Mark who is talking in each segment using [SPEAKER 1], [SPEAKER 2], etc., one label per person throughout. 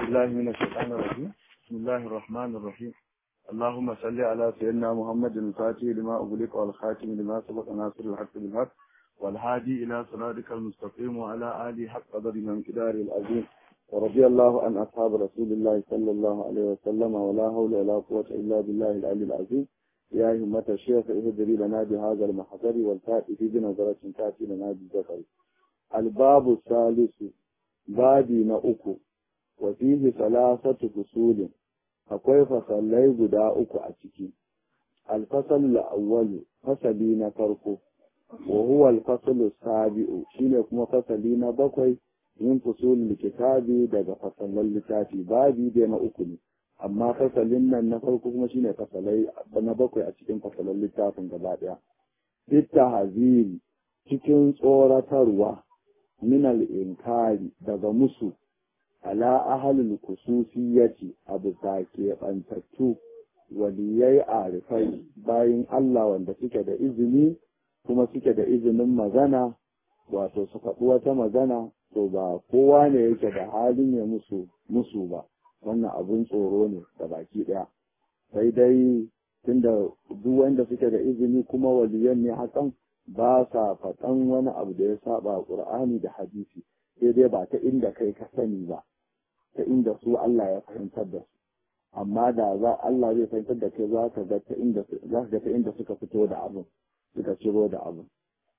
[SPEAKER 1] بالله من الشيطان الرجيم بسم الله الرحمن الرحيم اللهم صل على سيدنا محمد الفاتح لما أغلق والخاتم لما سبق ناصر الحق بالحق والهادي إلى صراطك المستقيم وعلى آله حق قدر من كدار العظيم ورضي الله عن أصحاب رسول الله صلى الله عليه وسلم ولا حول ولا قوة إلا بالله العلي العظيم يا همة الشيخ اهدري لنا بهذا المحضر والتأتي في بنظرة تأتي لنا بالذكر الباب الثالث babi na uku wa fihi salasatu fusulin akwai fasallai guda uku a ciki alfasal awwalu fasali na farko wa huwa alfasalu sabi'u shine kuma fasali na bakwai yin fusulul kitabi daga fasalan littafi babi dai na uku ne amma fasalin nan na farko kuma shine fasalai na bakwai a cikin fasalan littafin gaba daya bitta haziri cikin tsoratarwa minal inkari daga musu ala ahalul kususiyyaci a bisa keɓantattu waliyai arifai bayan Allah wanda suke da izini kuma suke da izinin magana wato su faɗi wata magana to ba kowa ne yake da halin ya musu musu ba wannan abun tsoro ne da baki ɗaya sai dai tunda duk wanda suke da izini kuma waliyan ne hakan ba sa faɗan wani abu da ya saba ƙur'ani da hadisi sai dai ba ta inda kai ka sani ba ta inda su Allah ya fahimtar da su amma da za Allah zai fahimtar da kai za ka ga ta inda za ka ga ta inda suka fito da abin suka ciro da abin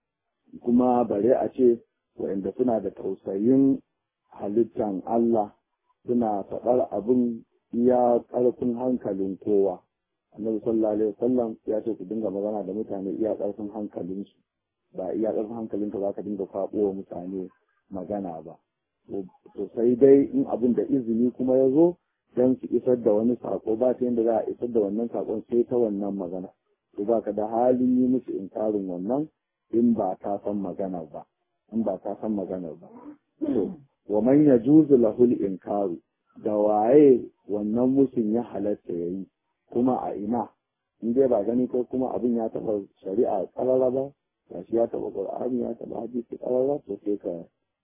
[SPEAKER 1] kuma bare a ce waɗanda suna da tausayin halittan Allah suna faɗar abin iya ƙarfin hankalin kowa annabi sallallahu alaihi wasallam ya ce ku dinga magana da mutane iya ƙarfin hankalinsu ba iya ƙarfin hankalinka za ka dinga faɓo wa mutane magana ba to sai dai in abin da izini kuma ya zo don su isar da wani sako ba ta yadda za a isar da wannan sakon sai ta wannan magana to ba ka da halin yi musu inkarin wannan in ba ta san magana ba in ba ta san magana ba to wa man yajuzu lahul inkaru da waye wannan musun ya halatta yayi kuma a ina in dai ba gani ko kuma abin ya taɓa shari'a ƙarara ba ga shi ya taɓa ƙur'ani ya taɓa hadisi ƙarara to sai ka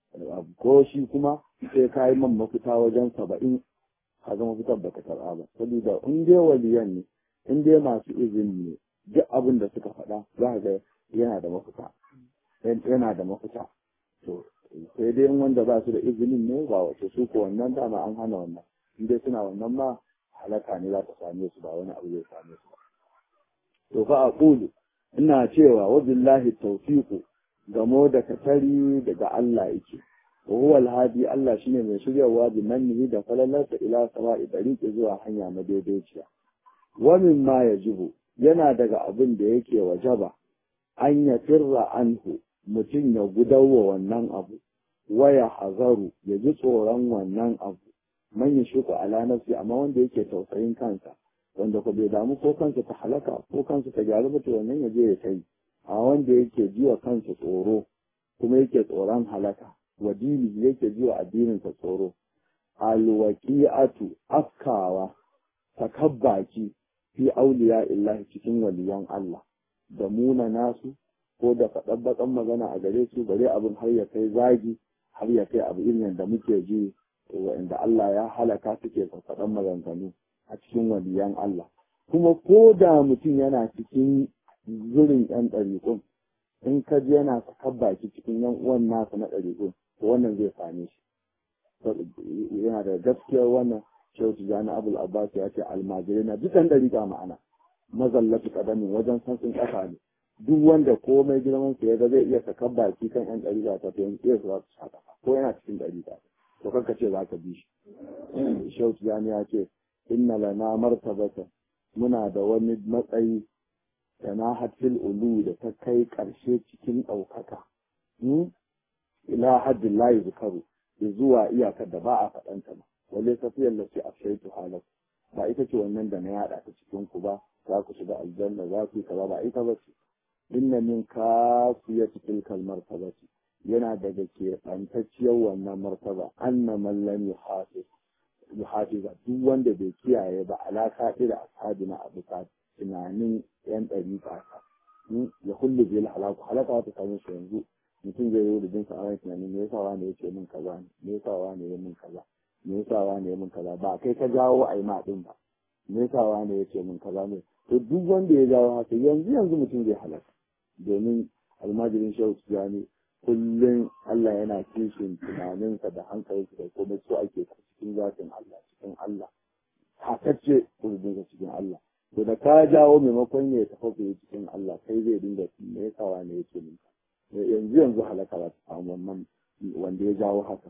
[SPEAKER 1] ko shi kuma sai ka yi man mafita wajen saba'in ka ga mafitar baka karɓa ba saboda in dai waliyan ne in dai masu izini ne duk abin da suka faɗa za ka ga yana da mafita yana da mafita to sai dai in wanda ba su da izinin ne ba wace su ko wannan dama an hana wannan in dai suna wannan ma halaka ne za ta same su ba wani abu zai same su ba. To fa a ƙulu, ina cewa wa billahi tawfiqu gamo da katari daga Allah yake. Wa huwa alhadi Allah shine mai shiryawa bi mannihi da falalarsa ila sama'i dariqi zuwa hanya madaidaiciya. Wa mimma yajibu yana daga abin da yake wajaba an ya firra anhu mutum ya gudawa wannan abu waya hazaru ya ji tsoron wannan abu man ya shuka ala nafsi amma wanda yake tausayin kansa wanda ko bai damu ko kansa ta halaka ko kansa ta gyaru ba to wannan ya je ya kai a wanda yake jiwa kansa tsoro kuma yake tsoron halaka wa dini yake jiwa addinin sa tsoro alwaqi'atu afkawa takabbaki fi auliya illahi cikin waliyan Allah da muna nasu ko da faɗan bakan magana a gare su bare abin har ya kai zagi har ya kai abu irin da muke ji wa'inda Allah ya halaka suke faɗan maganganu a cikin waliyan Allah. Kuma ko da mutum yana cikin zurin ‘yan ɗariƙun, in ka ji yana sakar baki cikin ‘yan uwan nasa na ɗariƙun, to wannan zai same shi. Yana da gaskiyar wannan Shehu Tijjani Abul Abbas ya ce almajirai na dukan ɗariƙa ma'ana. Mazallatu ƙadamin wajen san sun ƙasa ne. Duk wanda komai girman sa ya ga zai iya sakar baki kan ‘yan ɗariƙa ta to yanzu iya su za su sha ko yana cikin ɗariƙa. to kanka ce za ka bi shi shautu yani ya ce inna lana martabata muna da wani matsayi da na hatil ulu da ta kai ƙarshe cikin ɗaukaka ila haddin layi zukaru zuwa iyakar da ba a faɗanta ba wale tafiyar da ce a shaitu halar ba ita ce wannan da na yaɗa ta cikin ku ba za ku shiga aljanna za ku yi kaza ba ita ba ce inna min kafiyat tilkal martabati yana daga keɓantacciyar wannan martaba anna man lam yuhafiz yuhafiza duk wanda bai kiyaye ba alaka da ashabi na abu ka tunanin yan ɗari ka ya kullu bil halaku halaka ta same shi yanzu mutum zai yi rubin sa a tunanin me yasa wani ya ce min kaza ne me yasa wani ya min kaza
[SPEAKER 2] me yasa wane ya mun kaza ba kai ka jawo a yi ma din ba me yasa wane ya ce mun kaza ne to duk wanda ya jawo haka yanzu yanzu mutum zai halaka domin almajirin shehu tijani kullum Allah yana kishin tunaninsa da hankalinsa da komai so ake cikin zafin Allah cikin Allah hakacce kurbinsa cikin Allah to da ka jawo maimakon ya tafi cikin Allah kai zai dinga me yasa wane ya ce mun yanzu yanzu halaka za ta samu wannan wanda ya jawo haka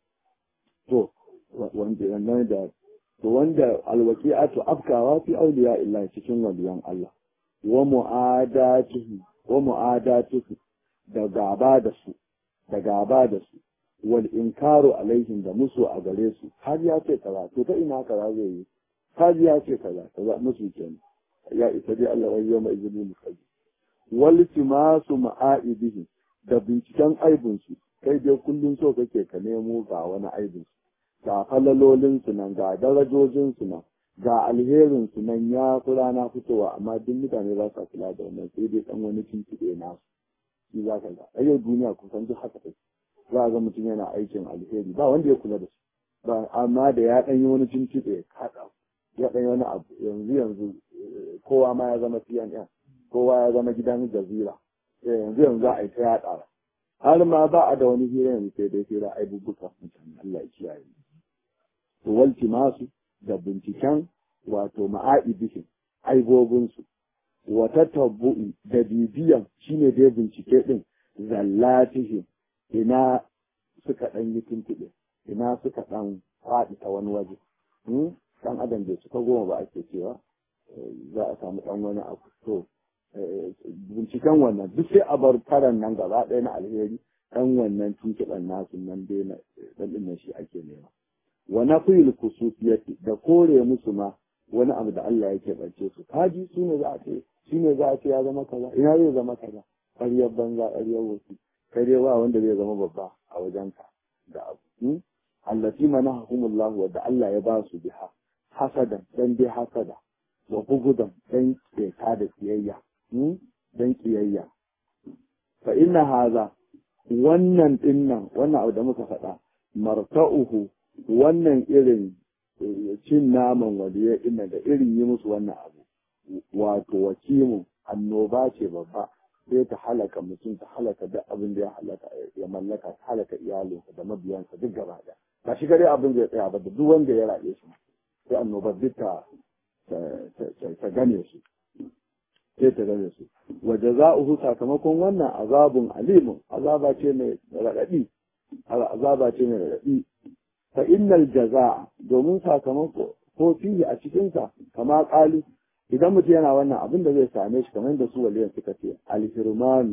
[SPEAKER 2] to wanda wannan da to wanda alwaqi'atu afkawa fi awliya illa cikin waliyan Allah wa mu'adatuhu wa mu'adatuhu da gaba da su da gaba da su wal inkaru alaihim da musu a gare su har ya ce kaza to ta ina kaza zai yi har ya ce kaza kaza musu kenan ya isa dai Allah wai yawma izinin mukalli wal timasu ma'aibihi da binciken aibinsu kai dai kullum so kake ka nemo ga wani aibinsu ga falalolinsu nan ga darajojinsu nan ga alherinsu nan ya fi rana fitowa amma duk mutane za su kula da wannan sai dai dan wani tuntuɓe nasu shi za ka ga a yau duniya kusan duk haka take za a ga mutum yana aikin alheri ba wanda ya kula da su ba amma da ya ɗan yi wani tuntuɓe kaɗa ya ɗan yi wani abu yanzu yanzu kowa ma ya zama CNN kowa ya zama gidan jazira yanzu yanzu a yi ta yaɗa har ma ba a da wani hira yanzu sai dai hira aibubuka mutane Allah ya kiyaye to walti masu da binciken wato ma'aibishin aibobinsu wata tabbu'i da bibiyan shine dai bincike din zallatihim ina suka ɗan yi tuntuɓe ina suka ɗan faɗi ta wani waje ɗan adam bai cika goma ba ake cewa za a samu ɗan wani abu to binciken wannan duk sai a bar karan nan gaba ɗaya na alheri ɗan wannan tuntuɓen nasu nan dai na ɗan ɗin shi ake nema wa nafiyul kususiyati da kore musu ma wani abu da Allah yake bance su kaji su ne za a ce shi ne za a ce ya zama kaza ina zai zama kaza ƙaryar banza ƙaryar wasu kare ba wanda zai zama babba a wajenka da abu allati manahumullah wa da Allah ya ba su biha hasadan dan dai hasada wa bugudan dan keta da kiyayya dan kiyayya fa inna haza wannan dinnan wannan abu da muka faɗa marta'uhu wannan irin cin naman waliya ina da irin yi musu wannan abu wato wakimu annoba ce babba sai ta halaka mutum ta halaka duk abin da ya halaka ya mallaka ta halaka iyalinsa da mabiyansa duk gaba da ba shi gare abin zai tsaya ba da duk wanda ya raɗe shi sai annobar duk ta ta gane su sai ta gane su wa jaza'uhu sakamakon wannan azabun alimun azaba ce mai raɗaɗi azaba ce mai raɗaɗi fa innal jaza'a domin sakamako ko fihi a cikinsa kama ƙalu idan mutum yana wannan abin da zai same shi kamar da su waliyan suka ce alhirmanu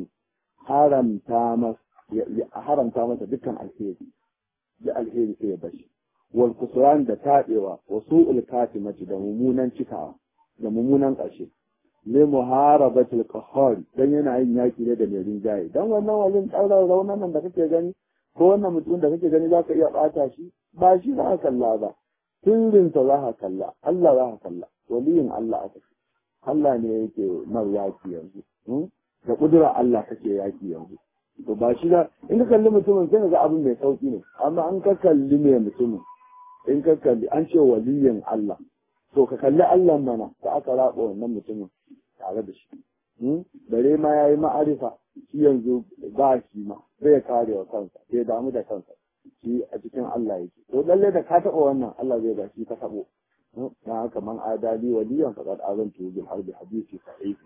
[SPEAKER 2] haramta masa haramta masa dukkan alheri da alheri sai ya bashi wal kusuran da taɗewa wa su'ul katimati da mummunan cikawa da mummunan ƙarshe le muharabatul qahhar dan yana yin yaki ne da mai rinjaye dan wannan walin tsaurar raunan nan da kake gani ko wannan mutum da kake gani zaka iya bata shi ba shi za ka kalla ba sirrinsa za ka kalla Allah za ka kalla waliyin Allah aka ce Allah ne yake mar yaki yanzu da kudura Allah kake yaki yanzu to ba shi da in ka kalli mutumin sai ga abin mai sauki ne amma an ka kalli mai mutumin in ka kalli an ce waliyin Allah to ka kalli Allah mana da aka raba wannan mutumin tare da shi bare ma yayi ma'arifa shi yanzu ba shi ma zai kare wa kansa sai damu da kansa shi a cikin Allah yake to lalle da ka taɓa wannan Allah zai ba shi ka taɓo na haka man adali waliyan faqad azantu bil harbi hadisi sahih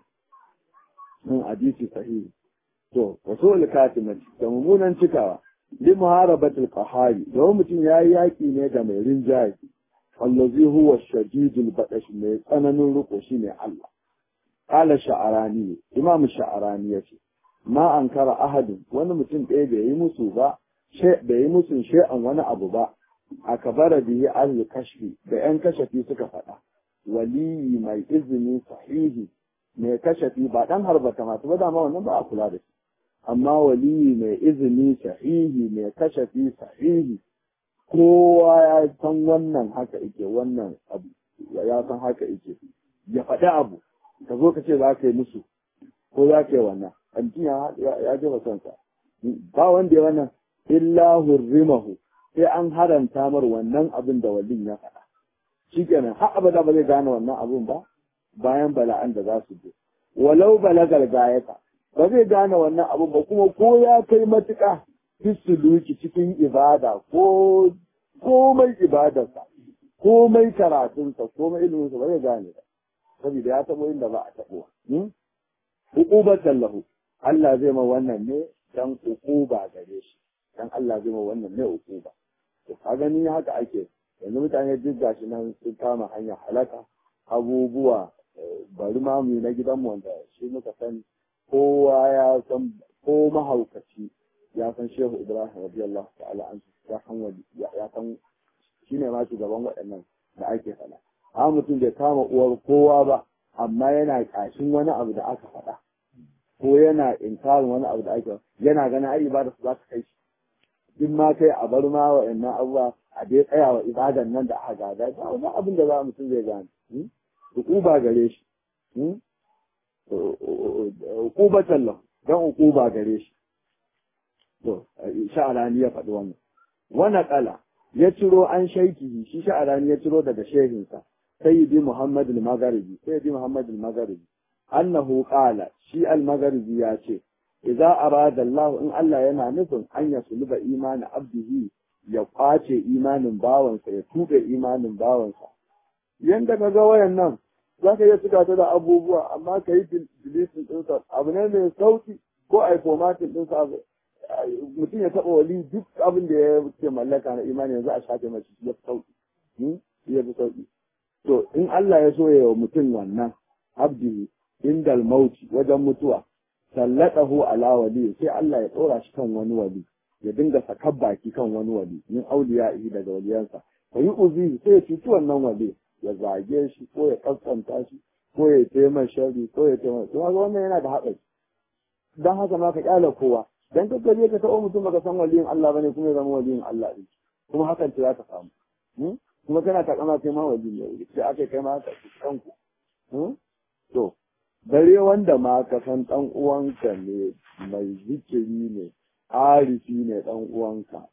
[SPEAKER 2] mun hadisi sahih to wasul katimati da mummunan cikawa li muharabatil qahari da mutum yayi yaki ne da mai rinjaye allazi huwa shadidul badash mai tsananin riko shine Allah qala sha'arani imam sha'arani yace ma ankara ahadin wani mutum ɗaya bai yi musu ba bai yi musu she'an wani abu ba a kabara bihi ahli kashfi da yan kashafi suka faɗa waliyi mai izini sahihi mai kashafi ba dan harbata masu ba dama wannan ba a kula da shi amma waliyi mai izini sahihi mai kashafi sahihi kowa ya san wannan haka ike wannan abu ya san haka ike ya faɗi abu ka zo ka ce za ka yi musu ko za ka yi wannan mutum ya jefa kansa ba wanda ya wannan illa hurrimahu sai an haranta mar wannan abin da walin ya faɗa shikenan har abada ba zai gane wannan abin ba bayan bala'an da za su je walau balagal gayata ba zai gane wannan abin ba kuma ko ya kai matuƙa fisuluki cikin ibada ko komai ibadarsa komai karatunsa komai iliminsa ba zai gane ba saboda ya taɓo inda ba a taɓo hukumatan lahu Allah zai ma wannan ne dan ukuba gare shi dan Allah zai ma wannan ne ukuba to ka gani haka ake yanzu mutane duk gashi nan sun kama hanyar halaka abubuwa bari ma mu na gidanmu wanda shi muka sani kowa ya san ko mahaukaci ya san shehu ibrahim radiyallahu ta'ala an ya san wani ya san shine ma shugaban waɗannan da ake faɗa amma mutum bai kama uwar kowa ba amma yana ƙashin wani abu da aka faɗa ko yana inkarin wani abu da ake yana ganin ai ibada su za ta kai shi duk ma kai a bar ma wa'annan abubuwa a dai tsaya wa ibadan nan da aka gada ba wani abin da za mutum zai gane hukuba gare shi hukubatan lahu dan hukuba gare shi to sha'arani ya faɗi wannan wani kala ya ciro an shaiki shi sha'arani ya ciro daga shehinsa sayyidi muhammad al-magharibi sayyidi muhammad al-magharibi annahu qala shi al-magharibi ya ce idza arada Allah in Allah yana nufin an ya suluba imanin abdihi ya kwace imanin bawansa ya tuɓe imanin bawansa yanda ka ga wayan nan za ka iya cika ta da abubuwa amma ka yi dilitin ɗinsa abu ne mai sauki ko a yi formatin ɗinsa mutum ya taɓa wali duk abin da ya ke mallaka na imani yanzu a shafe mace ya fi sauki ya fi sauki to in Allah ya so ya wa mutum wannan abdihi indal mauti wajen mutuwa sallatahu ala wali sai Allah ya tsora shi kan wani wali ya dinga sakar baki kan wani wali min auliya'i daga waliyansa fa yi uzi sai ya cuci wannan wali ya zage shi ko ya kaskanta shi ko ya taimaka shari ko ya taimaka to haka wannan yana da haɗari dan haka ma ka kyala kowa dan ka je ka taɓa mutum baka san waliyin Allah bane kuma ya zama waliyin Allah din kuma hakan ce za ka samu kuma kana takama kai ma wali ne sai aka kai ma ka kanku to dare wanda ma ka san ɗan uwanka ne mai zikiri ne arifi ne ɗan uwanka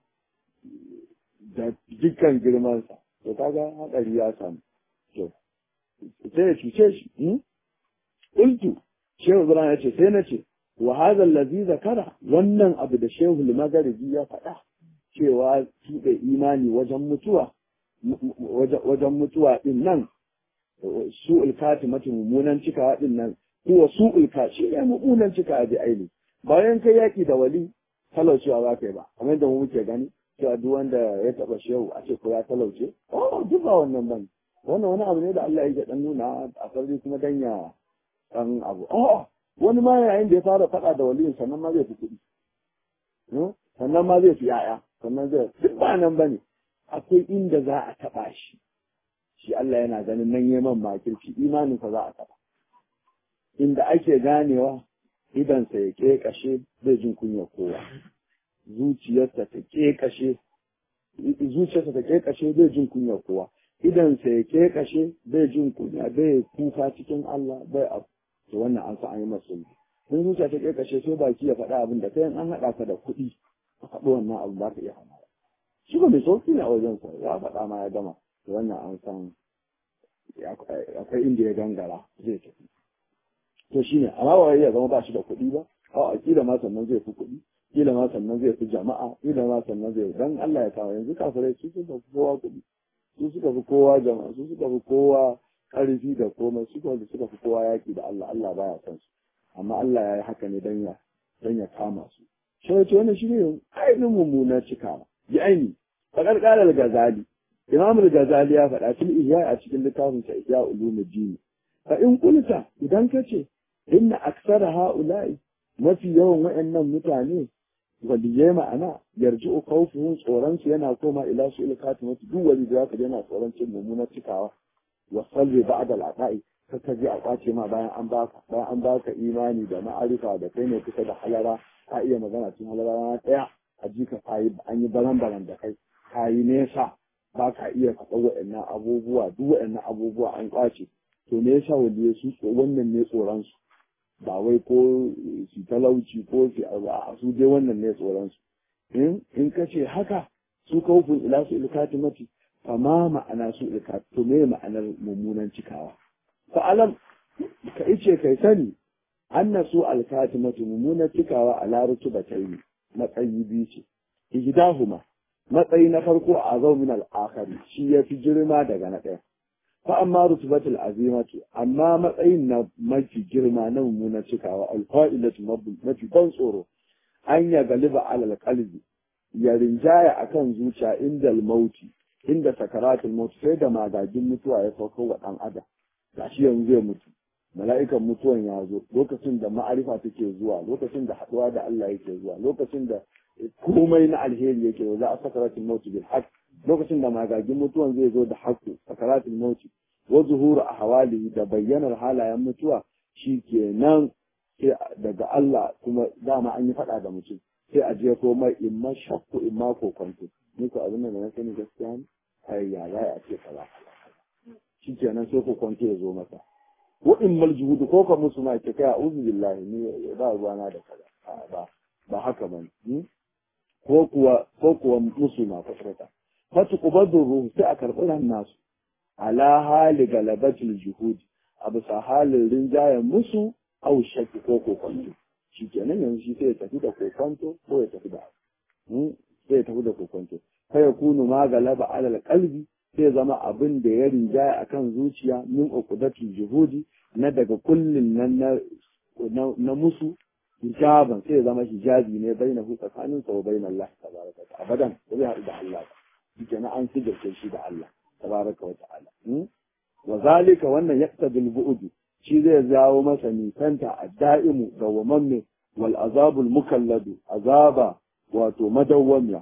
[SPEAKER 2] da dukkan girmansa to kaga haɗari ya samu to sai ya cuce shi ultu shehu ibrahim ya ce sai na ce wa hadha allazi zakara wannan abu da shehu al-magharibi ya faɗa cewa tuɓe imani wajen mutuwa wajen mutuwa din nan su'ul katimati mummunan cika din nan kuwa su'ul ka shi ne mummunan cika bi aini bayan kai yaki da wali talaucewa ba kai ba kamar yadda mu muke gani cewa duk wanda ya taba shehu a ce ko ya talauce oh duk ba wannan ban wannan wani abu ne da Allah ya dan nuna a sarri kuma dan ya dan abu oh wani ma yayin da ya fara faɗa da waliyin sannan ma zai fi kuɗi sannan ma zai fi yaya sannan zai duk ba nan bane akwai inda za a taɓa shi shi Allah yana ganin nan yaman makirci imaninsa za a taɓa inda ake ganewa idansa ya ƙeƙashe zai jin kunya kowa zuciyarsa ta ƙeƙashe zuciyarsa ta ƙeƙashe zai jin kunya kowa idansa ya ƙeƙashe zai jin kunya bai kuka cikin Allah bai abu to wannan an san an yi masa in zuciya ta ƙeƙashe sai baki ya faɗa abin da kai an haɗa ka da kuɗi ka faɗi wannan abu za ka iya hana shi ba mai sauki ne a wajensa ya faɗa ma ya gama to wannan an san akwai inda ya gangara zai tafi to shi ne amma wai ya zama ba shi da kuɗi ba a kila ma sannan zai fi kuɗi kila ma sannan zai fi jama'a kila ma sannan zai dan Allah ya kawo yanzu kafirai su suka fi kowa kuɗi su suka fi kowa jama'a su suka fi kowa ƙarfi da komai su suka suka fi kowa yaƙi da Allah Allah baya son su amma Allah ya yi haka ne dan ya dan ya kama su shi ne wannan shi ne ainihin mummunar cikawa bi aini faƙar ƙalar gazali imam al-ghazali ya faɗa fil ihya a cikin littafin sa ihya ulumuddin fa in kulta idan kace inna aksara haula'i mafi yawan wayannan mutane waliyai ma'ana yarji'u khawfuhum tsoron su yana koma ila su il katimatu duk wani da zaka yana tsoron cin mummunar cikawa wa salli ba'da al-aqa'i kaka ji a kwace ma bayan an baka bayan an baka imani da ma'arifa da kai ne kusa da halara ka iya magana cikin halara na ɗaya a ji ka kayi an yi baran-baran da kai kayi nesa ba ka iya faɗa waɗannan abubuwa duk waɗannan abubuwa an ƙwace to me yasa wanda su wannan ne tsoron su ba wai ko su talauci ko su a su dai wannan ne tsoron su in in ka ce haka su kawfin ila su ilkatimati fama ma'ana su ilkat to me ma'anar mummunan cikawa fa alam ka ice kai sani anna su alkatimatu mummunan cikawa a larutu bataini matsayi biyu ce ihdahuma matsayi na farko a azau min al-akhari shi yafi girma daga na ɗaya fa amma rutubatul azimatu amma matsayin na mafi girma na mummunan cikawa alfa'ilatu mafi ban tsoro an ya galiba alal qalbi ya rinjaya akan zuciya inda mauti inda sakaratul maut sai da magagin mutuwa ya sauko wa dan adam gashi yanzu zai mutu mala'ikan mutuwan ya zo lokacin da ma'arifa take zuwa lokacin da haɗuwa da Allah yake zuwa lokacin da komai na alheri yake za a sakaratul maut bil haqq lokacin da magagin mutuwan zai zo da haqqu sakaratul maut wa zuhuru ahwalihi da bayyanar halayen mutuwa shikenan sai daga Allah kuma dama an yi faɗa da mutum sai a je ko mai in ma shakku in ma kokonto ni ko abin da na sani gaskiya ne ai ya za a ce kaza shikenan sai kokonto ya zo masa wa in mal juhudu ko ka musu ma ce kai a'udhu billahi ni ba ruwana da kaza ba ba haka ba ko kuwa ko kuwa musu ma kwata fatu kubadu ruhu sai a karɓi ran nasu ala hali galabatul juhudi a bisa halin rinjayen musu au shakki ko kokonto shi kenan yanzu shi sai ya tafi da kokonto ko ya tafi da sai ya tafi da kokonto kai ya kunu ma galaba alal qalbi sai zama abin da ya rinjaya akan zuciya min uqdatul juhudi na daga kullin nan na na musu hijaban sai zama hijabi ne baina hu tsakanin sa wa baina Allah tabaraka wa abadan ko ya haɗu da Allah shi kenan an sigarce shi da Allah tabaraka wa ta'ala wa zalika wannan yaqtadul bu'd shi zai jawo masa nisanta a da'imu ga wamamme wal azabul mukalladu azaba wato madawwamiya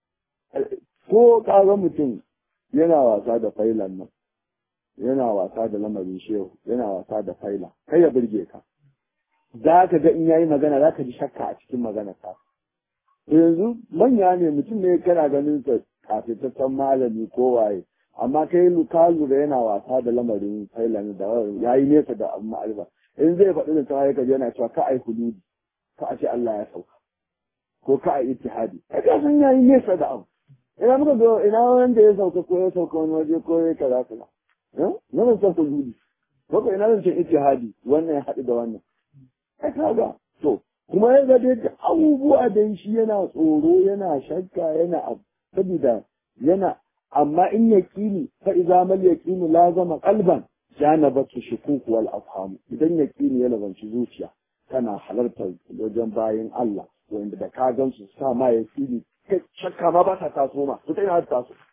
[SPEAKER 2] ko kaga mutum yana wasa da failan nan yana wasa da lamarin shehu yana wasa da faila kai ya burge ka za ka ga in yayi magana za ka ji shakka a cikin magana ka yanzu manya ne mutum ne kana ganin sa kafitaccen malami ko waye amma kai ka lura yana wasa da lamarin thailand da ya yi nesa da abu ma'arifa in zai faɗi da tawaye ka yana cewa ka ai hududi ka a ce Allah ya sauka ko ka ai ittihadi kai ka san yayi nesa da abu ina muka ga ina wanda ya sauka ko ya sauka wani waje ko ya kaza kaza eh na ban san hududi ko ka ina zan ce ittihadi wannan ya haɗu da wannan kai kaga to kuma ya ga dai abubuwa da shi yana tsoro yana shakka yana abu saboda yana amma in yaqini fa idza mal yaqinu lazama qalban janabatu shukuk wal afham idan yaqini ya labanci zuciya kana halartar wajen bayan Allah wanda da ka gan su sa ma yaqini kai shakka ma ba ta taso ma to ta ina ta taso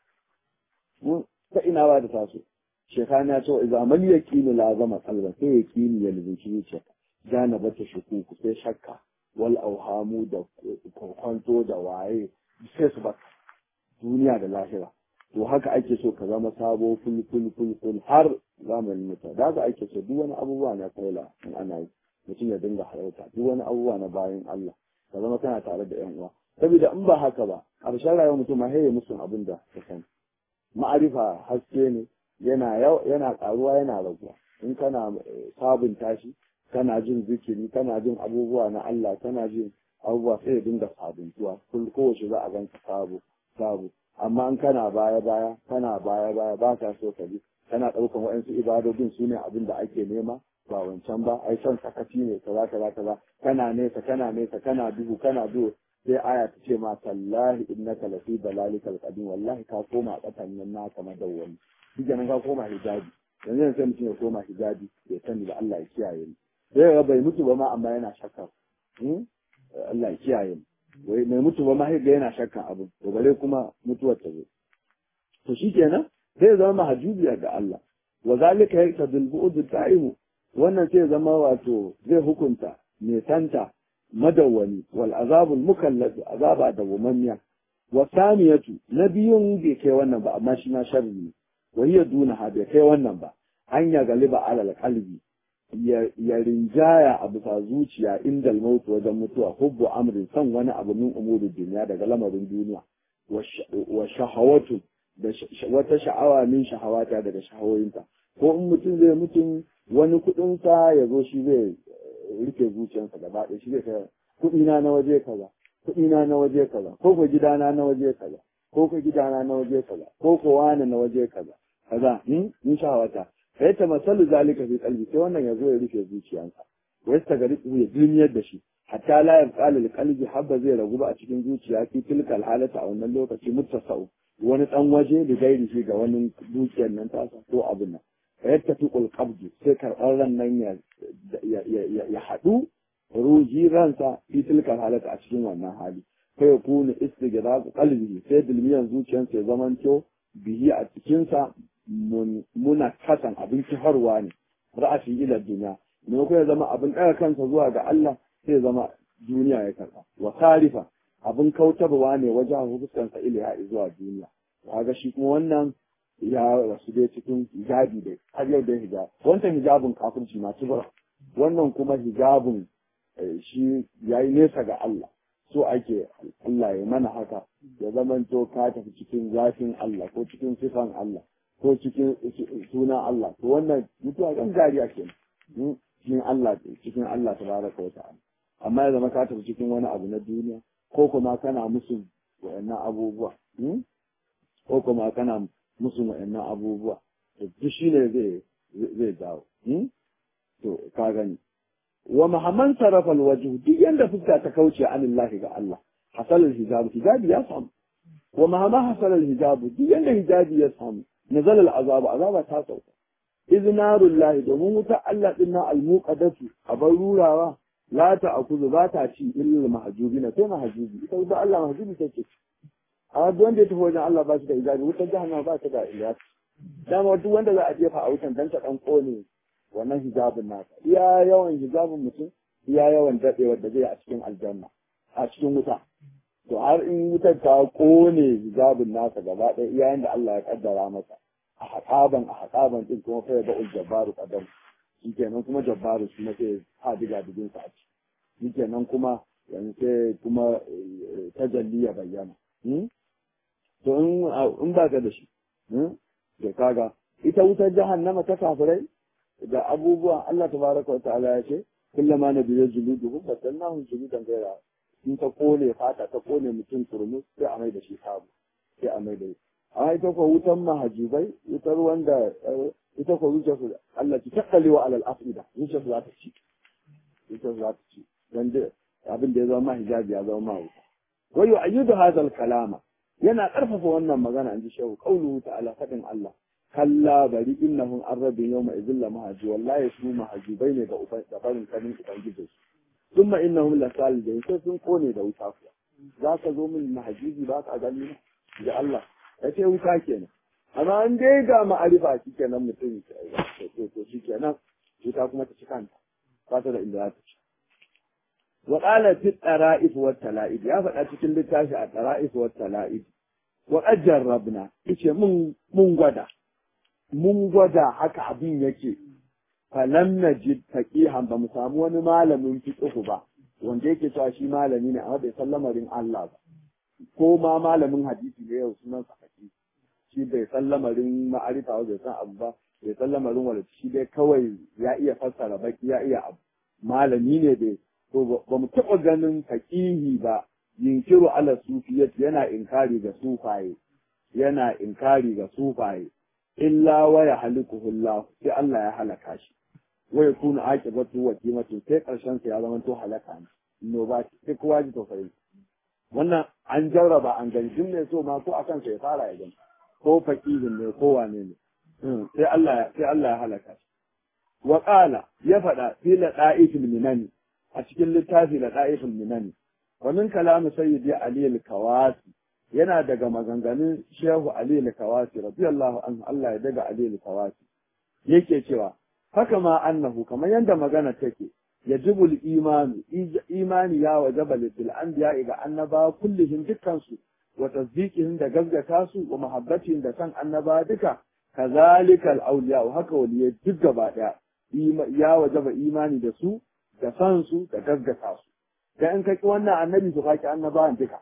[SPEAKER 2] ta ina ba ta taso shekana ya ce idza mal yaqinu lazama qalban sai yaqini ya labanci zuciya janabatu shukuk sai shakka wal auhamu da kwanto da waye sai su baka duniya da lahira to haka ake so ka zama sabo ful ful ful ful har zamanin mutum da haka ake so duk wani abubuwa na kaila in ana yi mutum ya dinga halarta duk wani abubuwa na bayan Allah ka zama kana tare da yan uwa saboda in ba haka ba ƙarshen rayuwar mutum ma haye musu abin da ka sani ma'arifa haske ne yana yana karuwa yana raguwa in kana sabunta shi kana jin zikiri kana jin abubuwa na Allah kana jin abubuwa sai ya dinga sabuntuwa kowace za a ganka sabo sabo amma in kana baya baya kana baya baya ba ka so ka bi kana ɗaukan waɗansu ibadodin su ne abin da ake nema ba wancan ba ai son sakaci ne kaza kaza kaza kana nesa kana nesa kana duhu kana duhu sai aya ta ce ma tallahi innaka lafi dalalikal qadim wallahi ka koma katan nan naka madawwami shi kenan ka koma hijabi yanzu sai mutum ya koma hijabi ya sani da Allah ya kiyaye ni sai ga bai mutu ba ma amma yana shakka Allah ya kiyaye ni wai mai mutu ba ma ga yana shakkan abu to bare kuma mutuwar ta zo to shikenan zai zama mahajubiya ga Allah wa zalika yaqtadul bu'd ta'imu wannan sai zama wato zai hukunta mai santa madawwami wal azabul mukallaf azaba da wumamiya wa saniyatu nabiyun bai kai wannan ba amma shi na sharri ne wa hiya duna ha bai kai wannan ba an ya galiba alal qalbi ya rinjaya a bisa zuciya inda mautu wajen mutuwa hubbu amrin son wani abu min umurin duniya daga lamarin duniya wa shahawatu da wata sha'awa min shahawata daga shahawoyinta ko in mutum zai mutum wani kuɗinsa ya zo shi zai rike zuciyarsa gaba ɗaya shi zai kai kuɗina na waje kaza kuɗina na waje kaza ko ko gidana na waje kaza ko ko gidana na waje kaza ko ko wani na waje kaza kaza in in shawata sai ta masalu zalika fi qalbi sai wannan yazo ya rufe zuciyansa wai ta gari ya duniyar da shi hatta la yabqa lil qalbi habba zai ragu ba a cikin zuciya fi tilkal halata a wannan lokaci muttasau wani dan waje da gairi shi ga wani dukiyar nan tasa ko abin nan yadda tuqul qabdi sai karɓar ran nan ya ya haɗu ruji ransa fi tilkal halata a cikin wannan hali fa yakunu istighraq qalbihi sai dilmiyan zuciyarsa ya zamanto bihi a cikinsa muna kasan abin kifarwa ne ra'ashi ila duniya ne ko ya zama abin ɗaga kansa zuwa ga Allah sai ya zama duniya ya karɓa wa sarifa abin kautarwa ne wajen fuskansa ila zuwa duniya kaga shi kuma wannan ya rasu dai cikin hijabi dai har yau dai hijab wancan hijabin kafirci ma tubura wannan kuma hijabin shi yayi nesa ga Allah so ake Allah ya mana haka ya zamanto ka tafi cikin zafin Allah ko cikin sifan Allah ko cikin suna Allah to wannan mutuwa kan gariya ke cikin Allah cikin Allah tabaraka wa ta'ala amma ya zama ka tafi cikin wani abu na duniya ko kuma kana musu wa'annan abubuwa ko kuma kana musu wa'annan abubuwa to duk shine zai zai dawo to ka gani wa mahamman sarrafa alwajhu duk yanda fuska ta kauce anillahi ga Allah hasal alhijab hijabi ya samu wa mahamma hasal alhijab duk yanda hijabi ya samu nazala al'azab azaba ta sauka iznarullahi domin wuta Allah din na almuqaddatu abar rurawa la ta akuzu ba ta ci illa mahjubina sai mahjubi ita wuta Allah mahjubi take a duk wanda ya tafi wajen Allah ba shi da hijabi wutar jahannama ba ta da iyas dama duk wanda za a jefa a wutan dan ta dan kone wannan hijabin nasa iya yawan hijabin mutum iya yawan daɗewar da zai a cikin aljanna a cikin wuta to har in wutar ta kone hijabin nasa gaba ɗaya iya yanda Allah ya kaddara masa a haƙaban a haƙaban din kuma fa ba ul jabbaru qadam shikenan kuma jabbaru shi ne sai ha diga digin sa a ci shikenan kuma yanzu sai kuma tajalli ya bayyana to in ba ka da shi to kaga ita wutar jahannama ta kafirai da abubuwa Allah tabaraka wa ta'ala ya ce kullama na biyo juluduhum badalnahum juludan ghayra in ta kone fata ta kone mutum turmus sai a mai da shi sabu sai a mai da shi amma ita ko wutan mahajibai wutar wanda ita ko zuciya su Allah ki takkali wa alal afida zuciya su za ta ci zuciya su za ta ci dan da abin da ya zama hijabi ya zama wuta wa yu'ayyidu hadha al-kalama yana karfafa wannan magana in ji shehu qauluhu ta'ala fadin Allah kalla bari innahum arrabin yawma idhil la mahaji wallahi su mahajibai ne da uban da barin kanin ubangiji su thumma innahum la salidun sai sun kone da wuta kuwa za ka zo min mahajibi ba ka gani na da Allah ya ce wuta kenan amma an dai ga ma'arifa shi kenan mutum to to shi kenan wuta kuma ta ci kanta ba ta da inda za ta ci wa qala fi tara'if wa tala'ib ya faɗa cikin littafi a tara'if wa tala'ib wa qad jarrabna yace mun mun gwada mun gwada haka abin yake falam najid faqihan ba mu samu wani malamin fiqh ba wanda yake cewa shi malami ne amma bai san lamarin Allah ba ko ma malamin hadisi ne yau sunan sa hadisi shi bai san lamarin ma'arifa ba bai san abu ba bai san lamarin wala shi dai kawai ya iya fassara baki ya iya abu malami ne dai to ba mu taɓa ganin faqihi ba yinkiru ala sufiyyat yana inkari ga sufaye yana inkari ga sufaye illa wa ya halikuhu Allah sai Allah ya halaka shi wa yakunu aqibatu wa qimatu sai karshen sa ya zama to halaka ne no ba sai kowa ji tausayi wannan an jarraba an gani duk ne so ma ko akan sa ya fara ya gani ko faqihin ne ko wane ne sai Allah sai Allah ya halaka shi wa qala ya fada fi la da'ifil minani a cikin littafi la da'ifil minani wa min kalam sayyidi ali al-kawasi yana daga maganganun Shehu Ali al-Kawasi radiyallahu anhu Allah ya daga Ali al-Kawasi yake cewa haka ma annahu kamar yanda magana take yajibu al-imanu imani ya wajaba lil anbiya ga annaba kullihim dukkan su wa tasdiqihim da gaskata su wa mahabbatihim da san annaba duka kazalika al-awliya haka waliyai duk gaba daya ya wajaba imani da su da san su da gaskata su da in kaki wannan annabi su kaki annabawan duka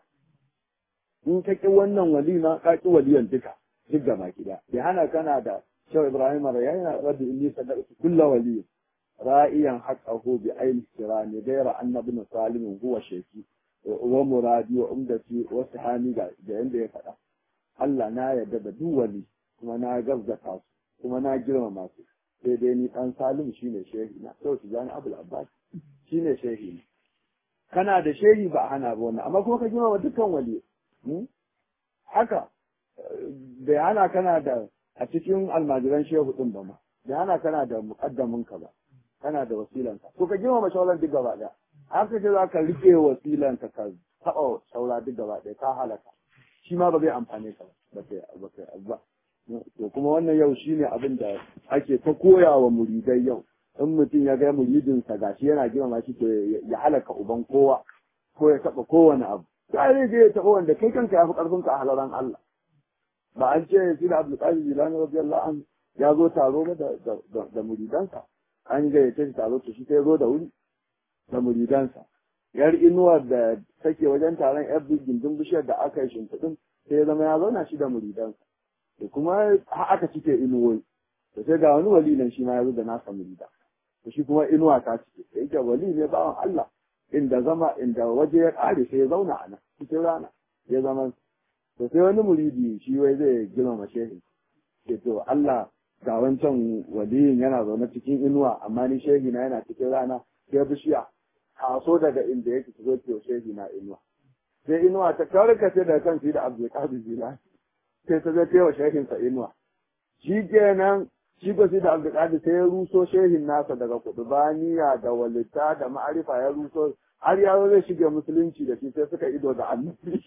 [SPEAKER 2] in ka ƙi wannan wali na ka ƙi waliyan duka duk da baki da bai hana kana da shau ibrahim ya yana rabbi inni sadaqtu kulla wali ra'iyan haqqahu bi ayni sirani ghayra anna ibn salim huwa shayki wa muradi wa umdati wa sahani ga da yanda ya faɗa Allah na yarda da duk wali kuma na gazzata su kuma na girmama su sai dai ni dan salim shine shehi na sau su jani abul abbas shine shehi ne kana da shehi ba hana ba wannan amma kuma ka girmama dukkan wali haka bai hana kana da a cikin almajiran shehu din ba ma bai hana kana da muqaddamin ka ba kana da wasilanka to ka girmama shauran duk gaba daya haka ce za ka rike wasilanka ka taɓa saura duk gaba ɗaya ka halaka shi ma ba zai amfane ka ba ba ba to kuma wannan yau shine abin da ake ta koya wa muridai yau in mutum ya ga muridinsa gashi yana girmama shi to ya halaka uban kowa ko ya taɓa kowane abu sai zai je ya taɓa wanda kai kanka ya fi ƙarfin ka a halaran Allah ba an ce shi da Abdul Qadir Jilani radiyallahu anhu ya zo taro ba da da muridansa an gayyace shi taro to shi sai zo da wuri da muridansa yar inuwar da take wajen taron yar gindin bishiyar da aka yi shimfiɗin sai ya zama ya zauna shi da muridansa da kuma aka cike inuwoyi da sai ga wani wali nan shi ma ya zo da nasa murida da shi kuma inuwa ta cike da yake wali ne bawan Allah inda zama inda waje ya ƙare sai ya zauna a nan cikin rana ya zama to sai wani muridi shi wai zai girmama shehi ke to Allah ga wancan waliyin yana zaune cikin inuwa amma ni shehi na yana cikin rana sai bishiya taso daga inda yake zo ke shehi na inuwa sai inuwa ta karkace daga kan shi da abdulkadir jilani sai ta zai wa shehin sa inuwa shi kenan shi ko shi da abdulkadir sai ya ruso shehin nasa daga kudubaniya da walita da ma'arifa ya ruso har ya zai shige musulunci da shi sai suka ido da annabi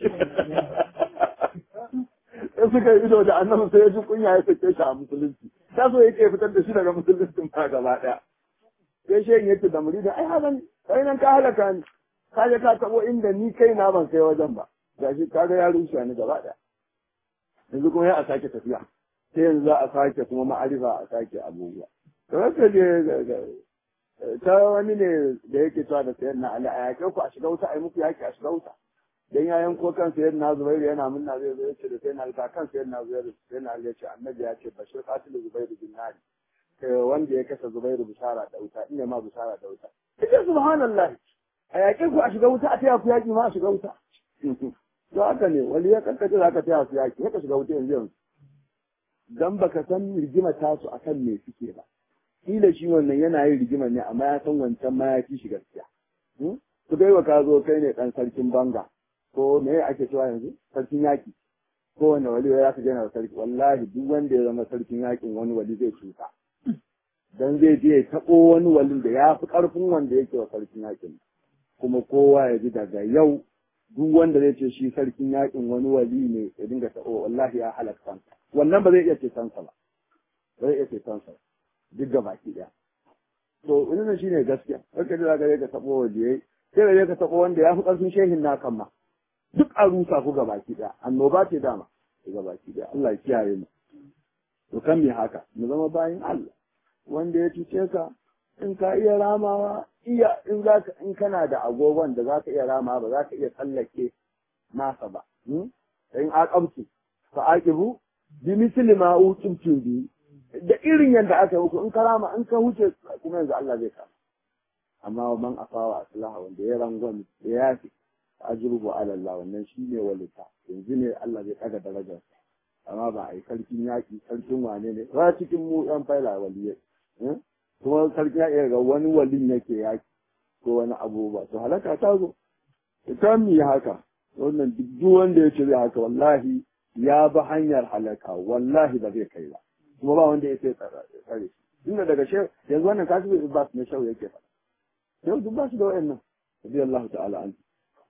[SPEAKER 2] sai suka ido da annabi sai ya ji kunya ya sake shi a musulunci ta so yake fitar da shi daga musulunci ma gaba daya sai shehin yake da muridin ai halan kai nan ka halaka ni ka je ka tabo inda ni kai na ban kai wajen ba gashi ka ga ya rushe ni gaba daya yanzu kuma ya a sake tafiya sai yanzu za a sake kuma ma'arifa a sake abubuwa to haka je ta wani ne da yake cewa da sayar na ali a yaƙe ku a shiga wuta a yi muku yaƙi a shiga wuta dan ya yanko kan sayar na zubairu yana munna zai zo yace da sayar na ta kan sayar na zubairu sayar na ya ce annabi ya ce bashir qatil zubairu bin nari kai wanda ya kashe zubairu bishara da wuta ina ma bishara da wuta kace subhanallahi a yaƙe ku a shiga wuta a taya ku yaƙi ma a shiga wuta to haka ne wali ya kankace za ka taya su yaƙi ka shiga wuta yanzu yanzu dan baka san rigima tasu akan me suke ba kila shi wannan yana yin rigima ne amma ya san wancan ma ya fi shi gaskiya ku dai wa ka zo kai ne dan sarkin banga ko me ake cewa yanzu sarkin yaki ko wanda wali ya ka jana sarki wallahi duk wanda ya zama sarkin yakin wani wali zai cuta dan zai je ya tabo wani walin da ya fi karfin wanda yake wa sarkin yakin kuma kowa ya ji daga yau duk wanda zai ce shi sarkin yakin wani wali ne ya dinga tabo wallahi ya halaka wannan ba zai iya ceton sa ba zai iya ceton sa duk ga baki daya to wannan shine gaskiya haka da zaka ka tabo waje sai da ka tabo wanda ya fi karfin shehin na kan ma duk a rusa ku ga baki daya annoba ce dama ga baki daya Allah ya kiyaye mu to kan me haka mu zama bayin Allah wanda ya cuce ka in ka iya ramawa iya in zaka in kana da agogon da zaka iya ramawa ba zaka iya tsallake nasa ba in aqabtu fa aqibu bi misli ma utumtu bi da irin yadda aka yi muku in karama in ka huce kuma yanzu Allah zai kama amma man afawa aslaha wanda ya rangon da ya fi ajrubu ala Allah wannan shine walita yanzu ne Allah zai daga darajar amma ba a yi sarkin yaƙi sarkin wane ne ba cikin mu yan faila waliyai kuma sarkin yaƙi ga wani walin yake yaƙi ko wani abubuwa to halaka ta zo ta mi haka wannan duk wanda ya ce zai haka wallahi ya bi hanyar halaka wallahi ba zai kai ba kuma ba wanda ya sai tsare shi inda daga shehu yanzu wannan kasu bai ba su na shehu yake faɗa shehu duk ba su da wa'annan rabi Allah ta'ala an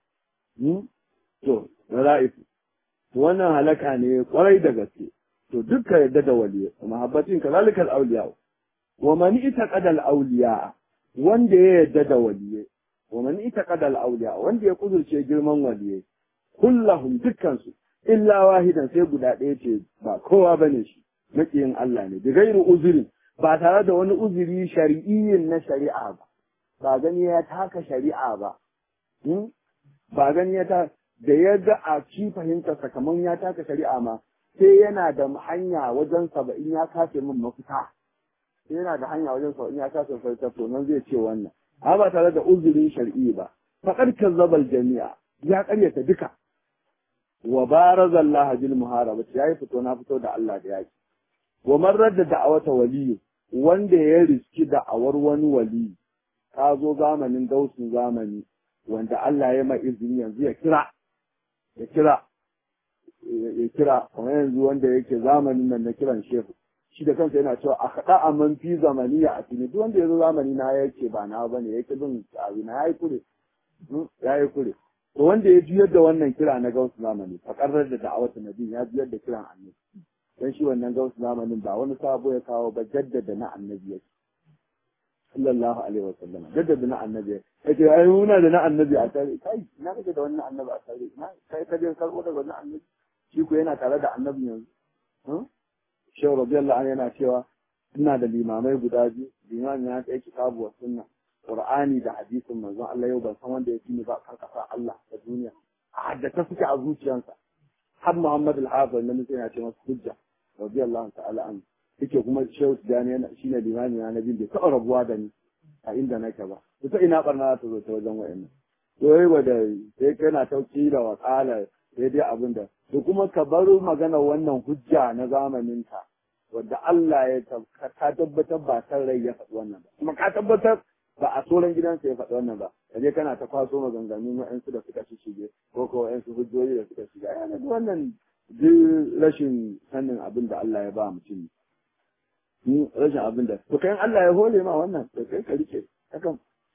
[SPEAKER 2] to ra'ifu to wannan halaka ne kwarai da gaske to dukka yadda da waliya mahabbatin kazalikal awliya wa man itaqada al awliya wanda ya yadda da waliye wa man itaqada al awliya wanda ya kudurce girman waliye kullahum dukkan su illa wahidan sai guda ɗaya ce ba kowa bane shi maƙiyin Allah ne da gairu uzurin ba tare da wani uzuri shari'iyyin na shari'a ba ba gani ya taka shari'a ba ba gani ya ta da ya ga a ci fahimta sakamakon ya taka shari'a ma sai yana da hanya wajen saba'in ya kace min mafita sai yana da hanya wajen saba'in ya kace mafita to nan zai ce wannan amma ba tare da uzurin shari'i ba faƙar kazzabal jami'a ya ƙaryata duka wa barazallaha bil muharaba yayi fito na fito da Allah da yaki wa man radda da'awata waliyu wanda ya riski da'awar wani wali ka zo zamanin dausin zamani wanda Allah ya mai izini yanzu ya kira ya kira ya kira kamar yanzu wanda yake zamanin nan na kiran shehu shi da kansa yana cewa a kaɗa a man fi zamani ya a duk wanda ya zo zamani na yake ba na ba ne yake bin tsari na ya yi kure ya yi kure to wanda ya juyar da wannan kira na gausu zamani a ƙarar da da'awatu nabi ya juyar da kiran annabi dan shi wannan gausu zamanin ba wani sabo ya kawo ba jaddada na annabi yake sallallahu alaihi wa sallam jaddada na annabi yake ai muna da na annabi a tare kai ina kake da wannan annabi a tare ina kai ka je karbo daga wannan annabi shi ko yana tare da annabi yanzu shehu radiyallahu anhu yana cewa ina da limamai guda biyu limamin ya kai kitabu wa sunna qur'ani da hadisin manzon Allah yau ban san wanda ya fi ni ba kan kasa Allah da duniya a haddata suke a zuciyarsa har Muhammad al-Hafiz nan sai yana ce masa hujja radiyallahu ta'ala anhu yake kuma shehu tijani yana shine limami na nabi bai taɓa rabuwa da ni a inda nake ba ita ina barna ta zo ta wajen wayannan to yayi wa da sai kana tauki da wakala sai dai abin da da kuma ka bar magana wannan hujja na zamanin ka wanda Allah ya ka tabbatar ba san rai ya faɗi wannan ba kuma ka tabbatar ba a soran gidansa ya faɗi wannan ba kaje kana ta kwaso maganganun wa'ansu da suka shige ko ko wa'ansu hujjoji da suka shiga yana da wannan duk rashin sanin abin da Allah ya ba mutum rashin abin da to kai Allah ya hole ma wannan to kai ka rike hakan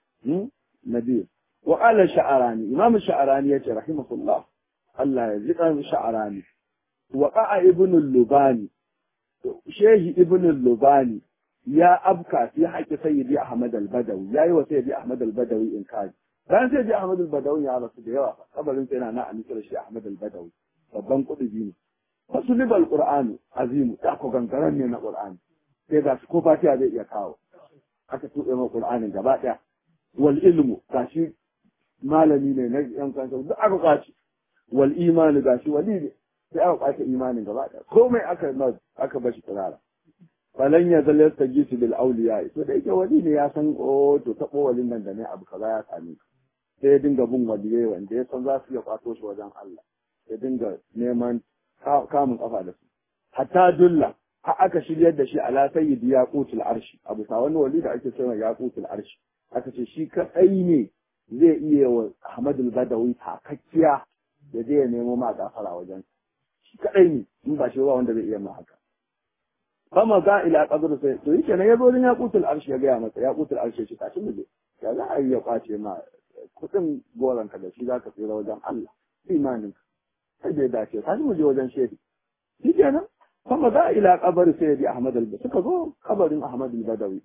[SPEAKER 2] nabi wa qala sha'arani imam sha'arani yace rahimahullah Allah ya jika sha'arani wa qa'a ibn al-lubani shehi ibn al-lubani ya abka fi haƙi sayyidi ahmad al-badawi yayi wa sayyidi ahmad al-badawi in kaji bayan sayyidi ahmad al-badawi ya rasu da yawa kabarin sai yana na anisar shi ahmad al-badawi babban kudubi ne wasu libal qur'ani azimu ta ko gangaren ne na qur'ani sai ga su ko fatiha zai iya kawo aka tuɓe ma qur'anin gaba ɗaya wal ilmu gashi malami ne na yan kansa duk aka kwaci wal imani gashi wali ne sai aka kwace imanin gaba ɗaya komai aka aka bashi tsirara falan ya zalla yastajisu bil awliya to da yake wali ne ya san o to tabo walin nan da ne abu kaza ya same sai ya dinga bin waliyai wanda ya san za su iya kwato shi wajen Allah ya dinga neman kamun kafa da su hatta dulla har aka shiryar da shi ala sayyidi yaqutul arshi abu sa wani wali da ake cewa yaqutul arshi aka ce shi kadai ne zai iya wa Ahmad al-Badawi takakkiya da zai ya nemo ma gafara wajen shi kadai ne in ba shi ba wanda zai iya ma haka fama ga ila qabr sai to yake nan yazo din yaqutul arshi ya ga masa yaqutul arshi shi tashi mu je ya za a yi ya kwace ma kudin goran ka da shi zaka tsira wajen Allah imanin sai da dace tashi mu je wajen shehi shi kenan fama ga ila qabr sai bi Ahmad al suka zo kabarin Ahmad al-Badawi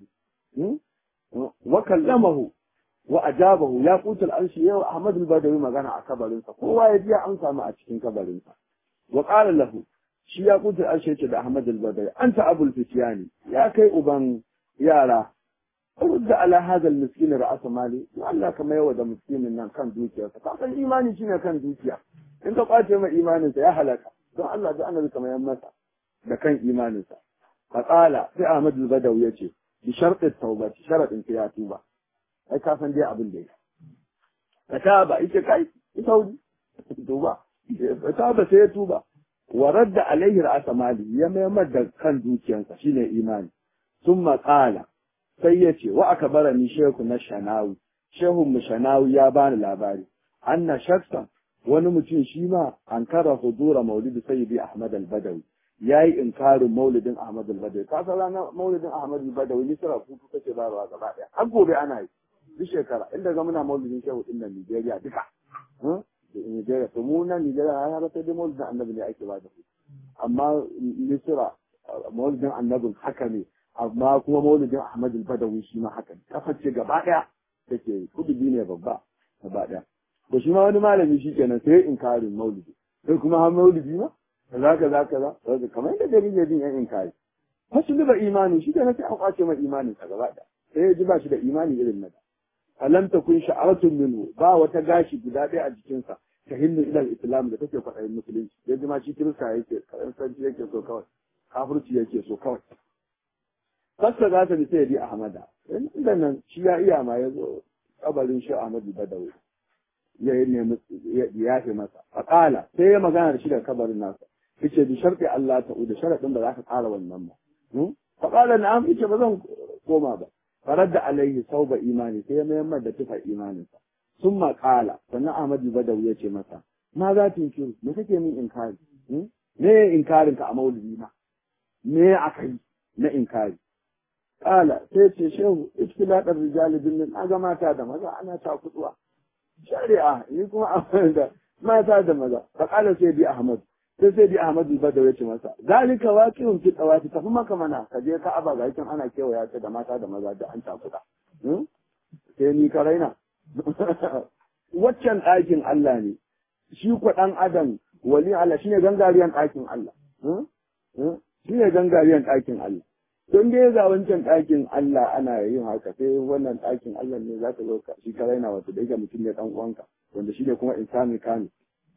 [SPEAKER 2] wa kallamahu wa ajabahu yaqutul arshi yau Ahmad al-Badawi magana a kabarin sa kowa ya ji an samu a cikin kabarin sa wa qala lahu shi ya kuta ashe ce da Ahmad al-Badri anta abul fityani ya kai uban yara rudda ala hadha al-miskin ra'as mali to Allah kama yawa da miskinin nan kan dukiyarsa ka san imani shine kan dukiya in ka kwace mai imanin sa ya halaka don Allah da annabi kama yan masa da kan imanin sa faqala sai Ahmad al-Badawi yace bi shart at-tauba sharadin ya tuba ai ka san dai abin da yake kataba ita kai ita wuri tuba kataba sai ya tuba wa radda alaihi ra'asa mali ya maimar da kan dukiyansa shine imani summa qala sai ya ce wa akbara ni shehu na shanawi shehu mu shanawi ya bani labari anna shakhsan wani mutum shi ma an kara hudura maulidi sayyidi ahmad al-badawi yayi inkarin maulidin ahmad al-badawi ka san ranar maulidin ahmad al-badawi ni sura kuku kace ba ruwa gaba daya har gobe ana yi duk shekara inda ga muna maulidin shehu din nan Nigeria duka Nigeria to mu nan Nigeria har sai dai maulidin annabi ne ake ba da su amma Misra maulidin annabin haka ne amma kuma maulidin Ahmad al-Badawi shi ma haka ne kafar ce gaba daya take kudubi ne babba gaba daya to shi ma wani malami shi kenan sai inkarin maulidi sai kuma har maulidi ma kaza kaza kaza kaza kamar yadda jaridar din yan inkari fasu da imani shi kenan sai an kwace mai imanin sa gaba daya sai ya ji ba shi da imani irin na da alam takun sha'aratun minhu ba wata gashi guda ɗaya a jikinsa ta hindu ilal islam da take kwaɗayin musulunci ya ji ma shi kirista yake karansanci yake so kawai kafirci yake so kawai fasta za ta bi sai di ahmada inda nan shi ya iya ma ya zo kabarin shi ahmadu badawi ya nemi ya yafe masa faqala sai ya magana da shi da kabarin nasa yace bi sharti Allah ta da sharadin da zaka ƙara wannan ba faqala na'am yace ba zan koma ba faradda alaihi sauba imani sai ya mayar da tufa imaninsa sun maƙala sannan Ahmadu Badawi ya ce masa ma za ta yi me kake min inkari me inkarin ka a maulidi na me aka yi na inkari kala sai ce shehu istiladar rijali bin na ga mata da maza ana ta kutuwa shari'a ni kuma a da mata da maza fa kala sai bi Ahmad sai sai bi Ahmad Badawi ya ce masa zalika waqi'un fi tawati tafi maka mana ka je ka aba ga yakin ana kewaya ta da mata da maza da an ta kuda sai ni ka raina waccan ɗakin Allah ne, shi kwa ɗan adam wali Allah shi ne gangariyan ɗakin Allah. Shi ne gangariyan ɗakin Allah. Don dai ga wancan ɗakin Allah ana yin haka sai wannan ɗakin Allah ne za ka zo shi ka raina wato da yake mutum ne ɗan uwanka wanda shi ne kuma insani kani.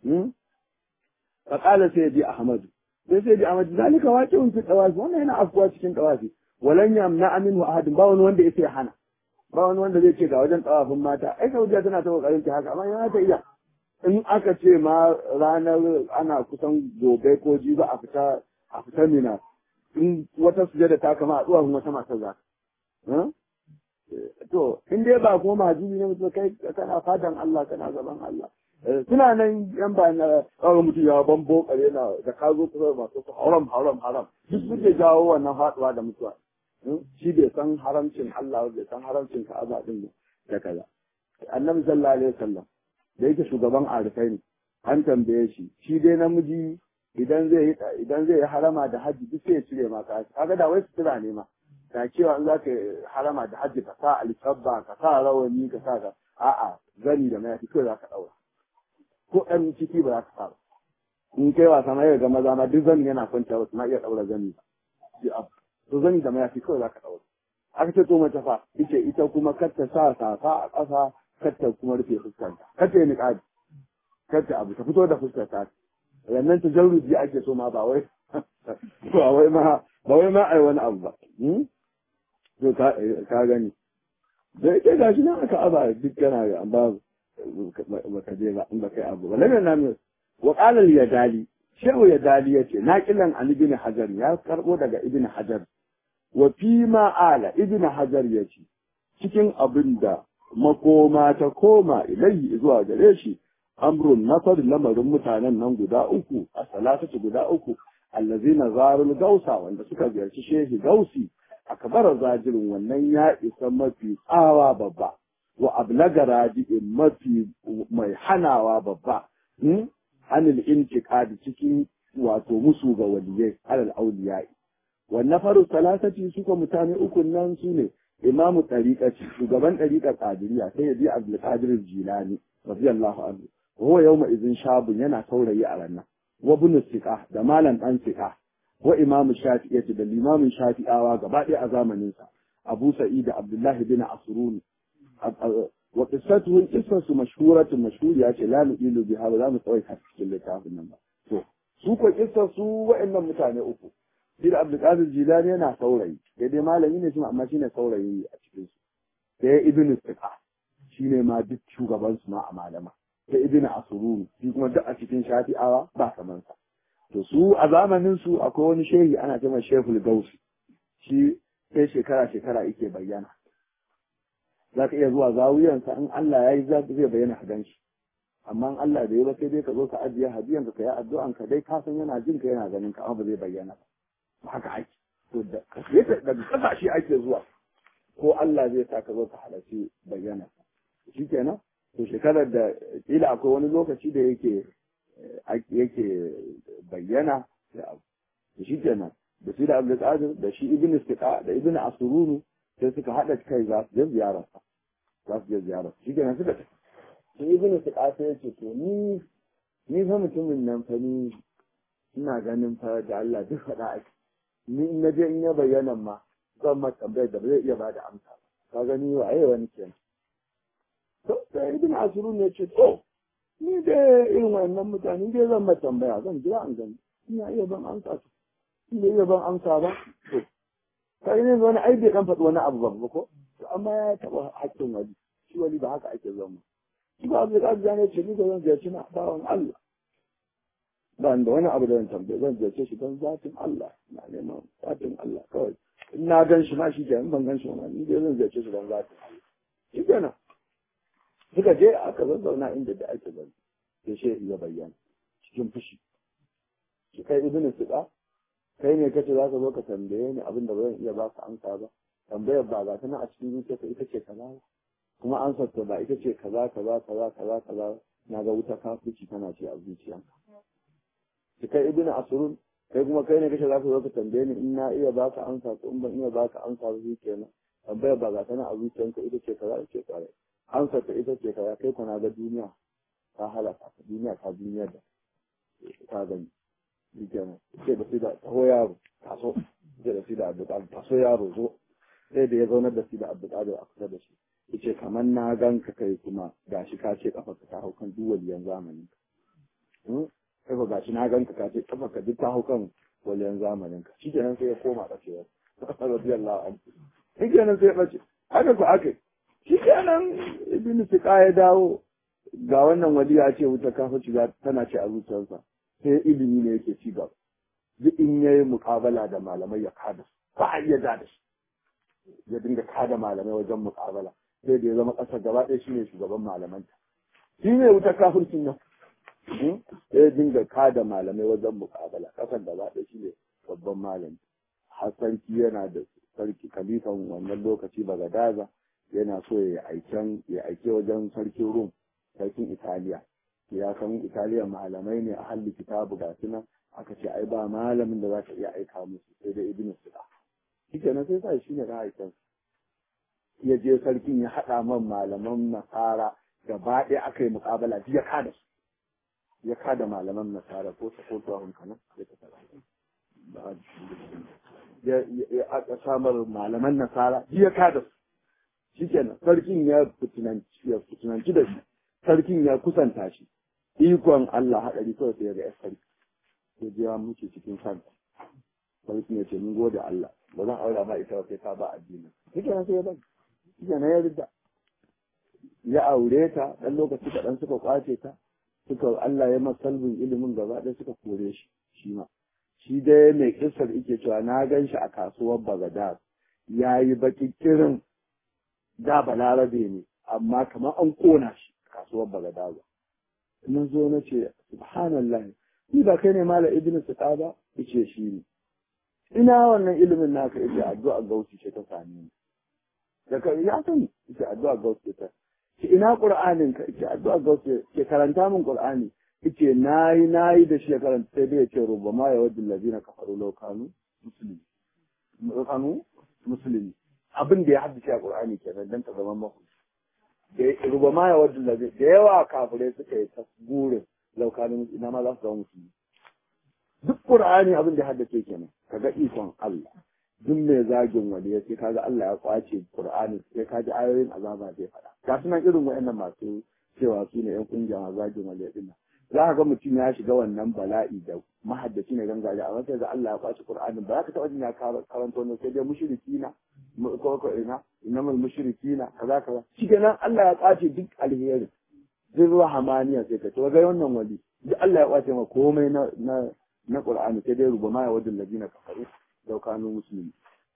[SPEAKER 2] Faƙala sai bi Ahmadu. Sai sai bi Ahmadu zalika waƙi'un fi ɗawafi wannan yana afkuwa cikin ɗawafi. Walan yamna aminu ahadin ba wani wanda ya sai hana. ba wani wanda zai ce ga wajen tsawafin mata ai saudiya tana ta kokarin ta haka amma yana ta iya in aka ce ma ranar ana kusan gobe ko jiba a fita a fita mina in wata sujada ta kama a tsuwafin wata matar za to in dai ba kuma mahajibi ne mutum kai kana fadan Allah kana gaban Allah suna nan yan ba na kawai mutum ya bambo kare na da ka zo kusa masu haram haram haram duk suke jawo wannan faduwa da mutuwa shi bai san haramcin Allah bai san haramcin Ka'aba din da kaza annabi sallallahu alaihi wasallam da yake shugaban arifai ne an tambaye shi shi dai namiji idan zai yi idan zai yi harama da haji duk sai ya cire ma ka kaga da wai sutura ne ma da cewa in zaka harama da haji ka sa alkabba ka sa rawani ka sa ka a'a zani da mayafi kai zaka daura ko ɗan ciki ba za ka sa ba in kai wasa ma ga maza ma duk zani yana kwanta ba na iya daura zani ba to zani da mayafi kawai za ka ɗaura. Aka ce to mace fa, ita ita kuma kar ta sa safa a ƙasa, kar ta kuma rufe fuskanta, kar ta yi niƙabi, kar ta abu, ta fito da fuskar ta. Rannan ta jarruji ake so ma ba wai ba wai ma ba wai ma ai wani abu ba. To ka gani. Da yake gashi nan aka aba duk kana ga amma baka je ba in baka yi abu ba. Lalle na mu wa qala al-yadali Shehu ya dali ya ce, naƙilan an ibn Hajar ya karɓo daga ibn Hajar, wa fi ma'ala ibn Hajar ya ce, cikin abin da makoma ta koma ilayi zuwa gare shi, amrun nasar lamarin mutanen nan guda uku, a salatatu guda uku, allazina zarul gausa wanda suka ziyarci shehi gausi, a kabar zajirin wannan ya isa mafi tsawa babba, wa ablaga raji'in mafi mai hanawa babba. anil intiqadi cikin wato musu ga waliyai alal auliyai wannan faru salasati suka mutane uku nan su ne imamu tariqati shugaban tariqar qadiriyya sai ya ji abdul qadir jilani radiyallahu anhu huwa yawma idhin shabun yana saurayi a ranar wa ibn siqa da malam dan siqa wa imamu shafi'i da limamin shafi'awa gaba ɗaya a zamanin sa abu sa'id abdullahi bin asruni wa qissatuhu qissatu mashhuratun mashhuriya ce la nu'ilu biha ba za mu tsawai ta cikin littafin nan ba to su ko qissar su wa'annan mutane uku shi da Abdul Qadir Jilani yana saurayi sai dai malami ne shi amma shine saurayi a cikin su sai Ibn Siqa shine ma duk shugaban su ma a malama sai Ibn Asrun shi kuma duk a cikin Shafi'awa ba kaman sa to su a zamanin su akwai wani shehi ana cewa Sheikhul Gausi shi sai shekara shekara yake bayyana za ka iya zuwa zawuyansa in Allah ya yi zai bayyana ka ganshi amma in Allah bai yi ba sai dai ka zo ka ajiye hadiyan ka yi addu'an ka dai ka san yana jin ka yana ganin ka amma ba zai bayyana ba haka ake to da daga kasashe ake zuwa ko Allah zai sa ka zo ka halarci bayyana shikenan to shekarar da kila akwai wani lokaci da yake yake bayyana da abu to shikenan da shi da Abdul Qadir da shi Ibn Istiqa da Ibn Asurunu sai suka haɗa kai za su je ziyararsa za su je ziyararsa shi kenan suka tafi sai ibnu suqa sai ya ce to ni ni fa mutumin nan fa ni ina ganin fa da Allah duk faɗa ake ni in naje in ya bayyana ma zan ma tambayar da ba zai iya bada amsa ba ka gani wa ai wani kenan to sai ibnu asrun ya ce to ni da irin wannan mutane dai zan ma tambaya zan jira an gani ina iya ban amsa to ina iya ban amsa ba to kai ne wani ai bai dan faɗi wani abu ba ko to amma ya taɓa haƙƙin wani shi wani ba haka ake zama shi ba abu da ya ce ni ko zan ziyarci na bawan Allah ba da wani abu da zan tambaye zan ziyarce shi don zatin Allah na neman zatin Allah kawai in na gan shi ma shi ke in ban gan shi ma ni dai zan ziyarce shi don zatin Allah shi kenan suka je aka zazzauna inda da ake zan sai shi ya bayyana cikin fushi shi kai ibnu suqa kai ne kace za ka zo ka tambaye ni abin da ba zan iya ba ka amsa ba tambayar ba ga tana a cikin zuciyarka ita ce kaza kuma ansar ta ba ita ce kaza kaza kaza kaza kaza na ga wuta kafirci tana ce a zuciyanka shi kai ibnu asrun kai kuma kai ne kace za ka zo ka tambaye ni in na iya ba ka amsa ko in ban iya ba ka amsa ba shi kenan tambayar ba ga tana a zuciyanka ita ce kaza ita ce kaza ansar ta ita ce kaza kai kuna ga duniya ta halaka duniya ta duniya da ta gani shi kenan ce da shi da taho yaro taso ce da shi da abdulkadir taso yaro zo sai da ya zaunar da shi da abdulkadir a kusa da shi yace kamar na gan ka kai kuma gashi ka ce kafa ka ta hau kan duk waliyan zamanin ka kai ba gashi na gan ka ka ce kafa ka duk ta hau kan waliyan zamanin ka shi kenan sai ya koma kacewa radiyallahu anhu shi kenan sai ya bace haka ku aka shi kenan ibn siqa ya dawo ga wannan wali ya ce wuta kafa shiga tana ce a zuciyarsa sai ilimi ne yake ci gaba duk in yayi muƙabala da malamai ya kada su ba a iya da shi ya dinga kada malamai wajen muƙabala sai da ya zama ƙasar gaba ɗaya shine shugaban malamanta shi ne wuta kafircin nan sai dinga kada malamai wajen muƙabala ƙasar gaba ɗaya shine babban malami har sarki yana da sarki kalifan wannan lokaci bagadaza yana so ya aiken ya aike wajen sarkin rum sarkin italiya ya san italiya malamai ne a halli kitabu ga suna aka ce ai ba malamin da za ka iya aika musu sai dai ibn suda shi kenan sai sa shi ne ra'ayin ya je sarkin ya haɗa man malaman nasara gaba ɗaya aka yi muƙabala ya kada su ya kada malaman nasara ko ta ko ta hunkanan ya ta tara ya aka samar malaman nasara ya kada su shi kenan sarkin ya fitinanci da shi sarkin ya kusanta shi ikon Allah haɗari kawai sai ya ga sarki ya je ya muke cikin kanta sarkin ya ce mun gode Allah ba zan aura ma ita sai ta ba addini shi kenan sai ya bari shi kenan ya rida ya aure ta dan lokaci kaɗan suka kwace ta suka Allah ya masa salbin ilimin gaba ɗaya suka kore shi shi ma shi dai mai kissar yake cewa na gan shi a kasuwar Bagadad ya yi baki kirin da balarabe ne amma kamar an kona shi kasuwar Bagadad na zo na ce subhanallah ni ba kai ne mala ibnu suqa ba yace shi ne ina wannan ilimin naka yace addu'a gausi ce ta same ni daga ya sani yace addu'a gausi ta ce ina qur'anin ka yace addu'a gausi ke karanta min qur'ani yace nayi nayi da shi ya karanta sai dai yace rubama ya wadul ladina kafaru law kanu muslimi kanu muslimi abin da ya haddace a qur'ani kenan dan ta zama mahu da rubama ya wadul ladina da yawa kafirai suka yi tasburin law kanu ina ma za su zama musulmi duk qur'ani abin da ya haddace kenan kaga ikon Allah duk mai zagin wani ya ce kaga Allah ya kwace Qur'ani sai kaji ayoyin azaba zai faɗa ga sunan irin waɗannan masu cewa su ne ƴan kungiya masu zagin wani din nan za ka ga mutum ya shiga wannan bala'i da mahaddaci ne gangaje amma sai ga Allah ya kwace Qur'ani ba za ka taɓa jin ya karanto ne sai dai mushrikina ko ko ina innamal mushrikina kaza kaza shikenan Allah ya kwace duk alheri duk rahamaniya sai ka to ga wannan wali duk Allah ya kwace ma komai na na na Qur'ani sai dai rubama ya wajen ladina kafaru da kanu musulmi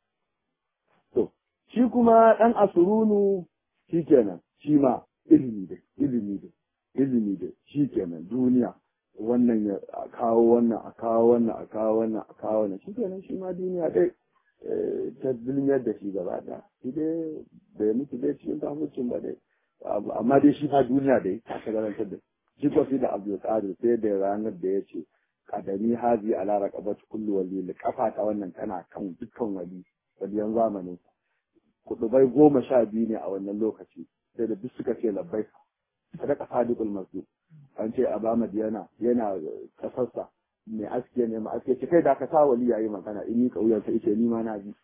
[SPEAKER 2] to shi kuma dan asurunu shikenan shi ma ilimi da ilimi da ilimi da shikenan duniya wannan ya kawo wannan a kawo wannan a kawo wannan a kawo wannan shikenan shi ma duniya dai ta zulmiyar da shi gaba da shi dai bai mutu dai cikin kafircin ba dai amma dai shi fa duniya dai ta shagarantar da shi ko da Abdul Qadir sai da ranar da ya ce kadami hazi ala raqabati kulli wali kafa ta wannan tana kan dukkan wali waliyan zamanin kudubai goma sha biyu ne a wannan lokaci sai da duk suka ce labbai sadaka sadiqul masdu an ce abama yana yana kasarsa mai aske ne ma aske ce kai da ka sa wali yayi magana in ni kauyen sa yace ni ma na ji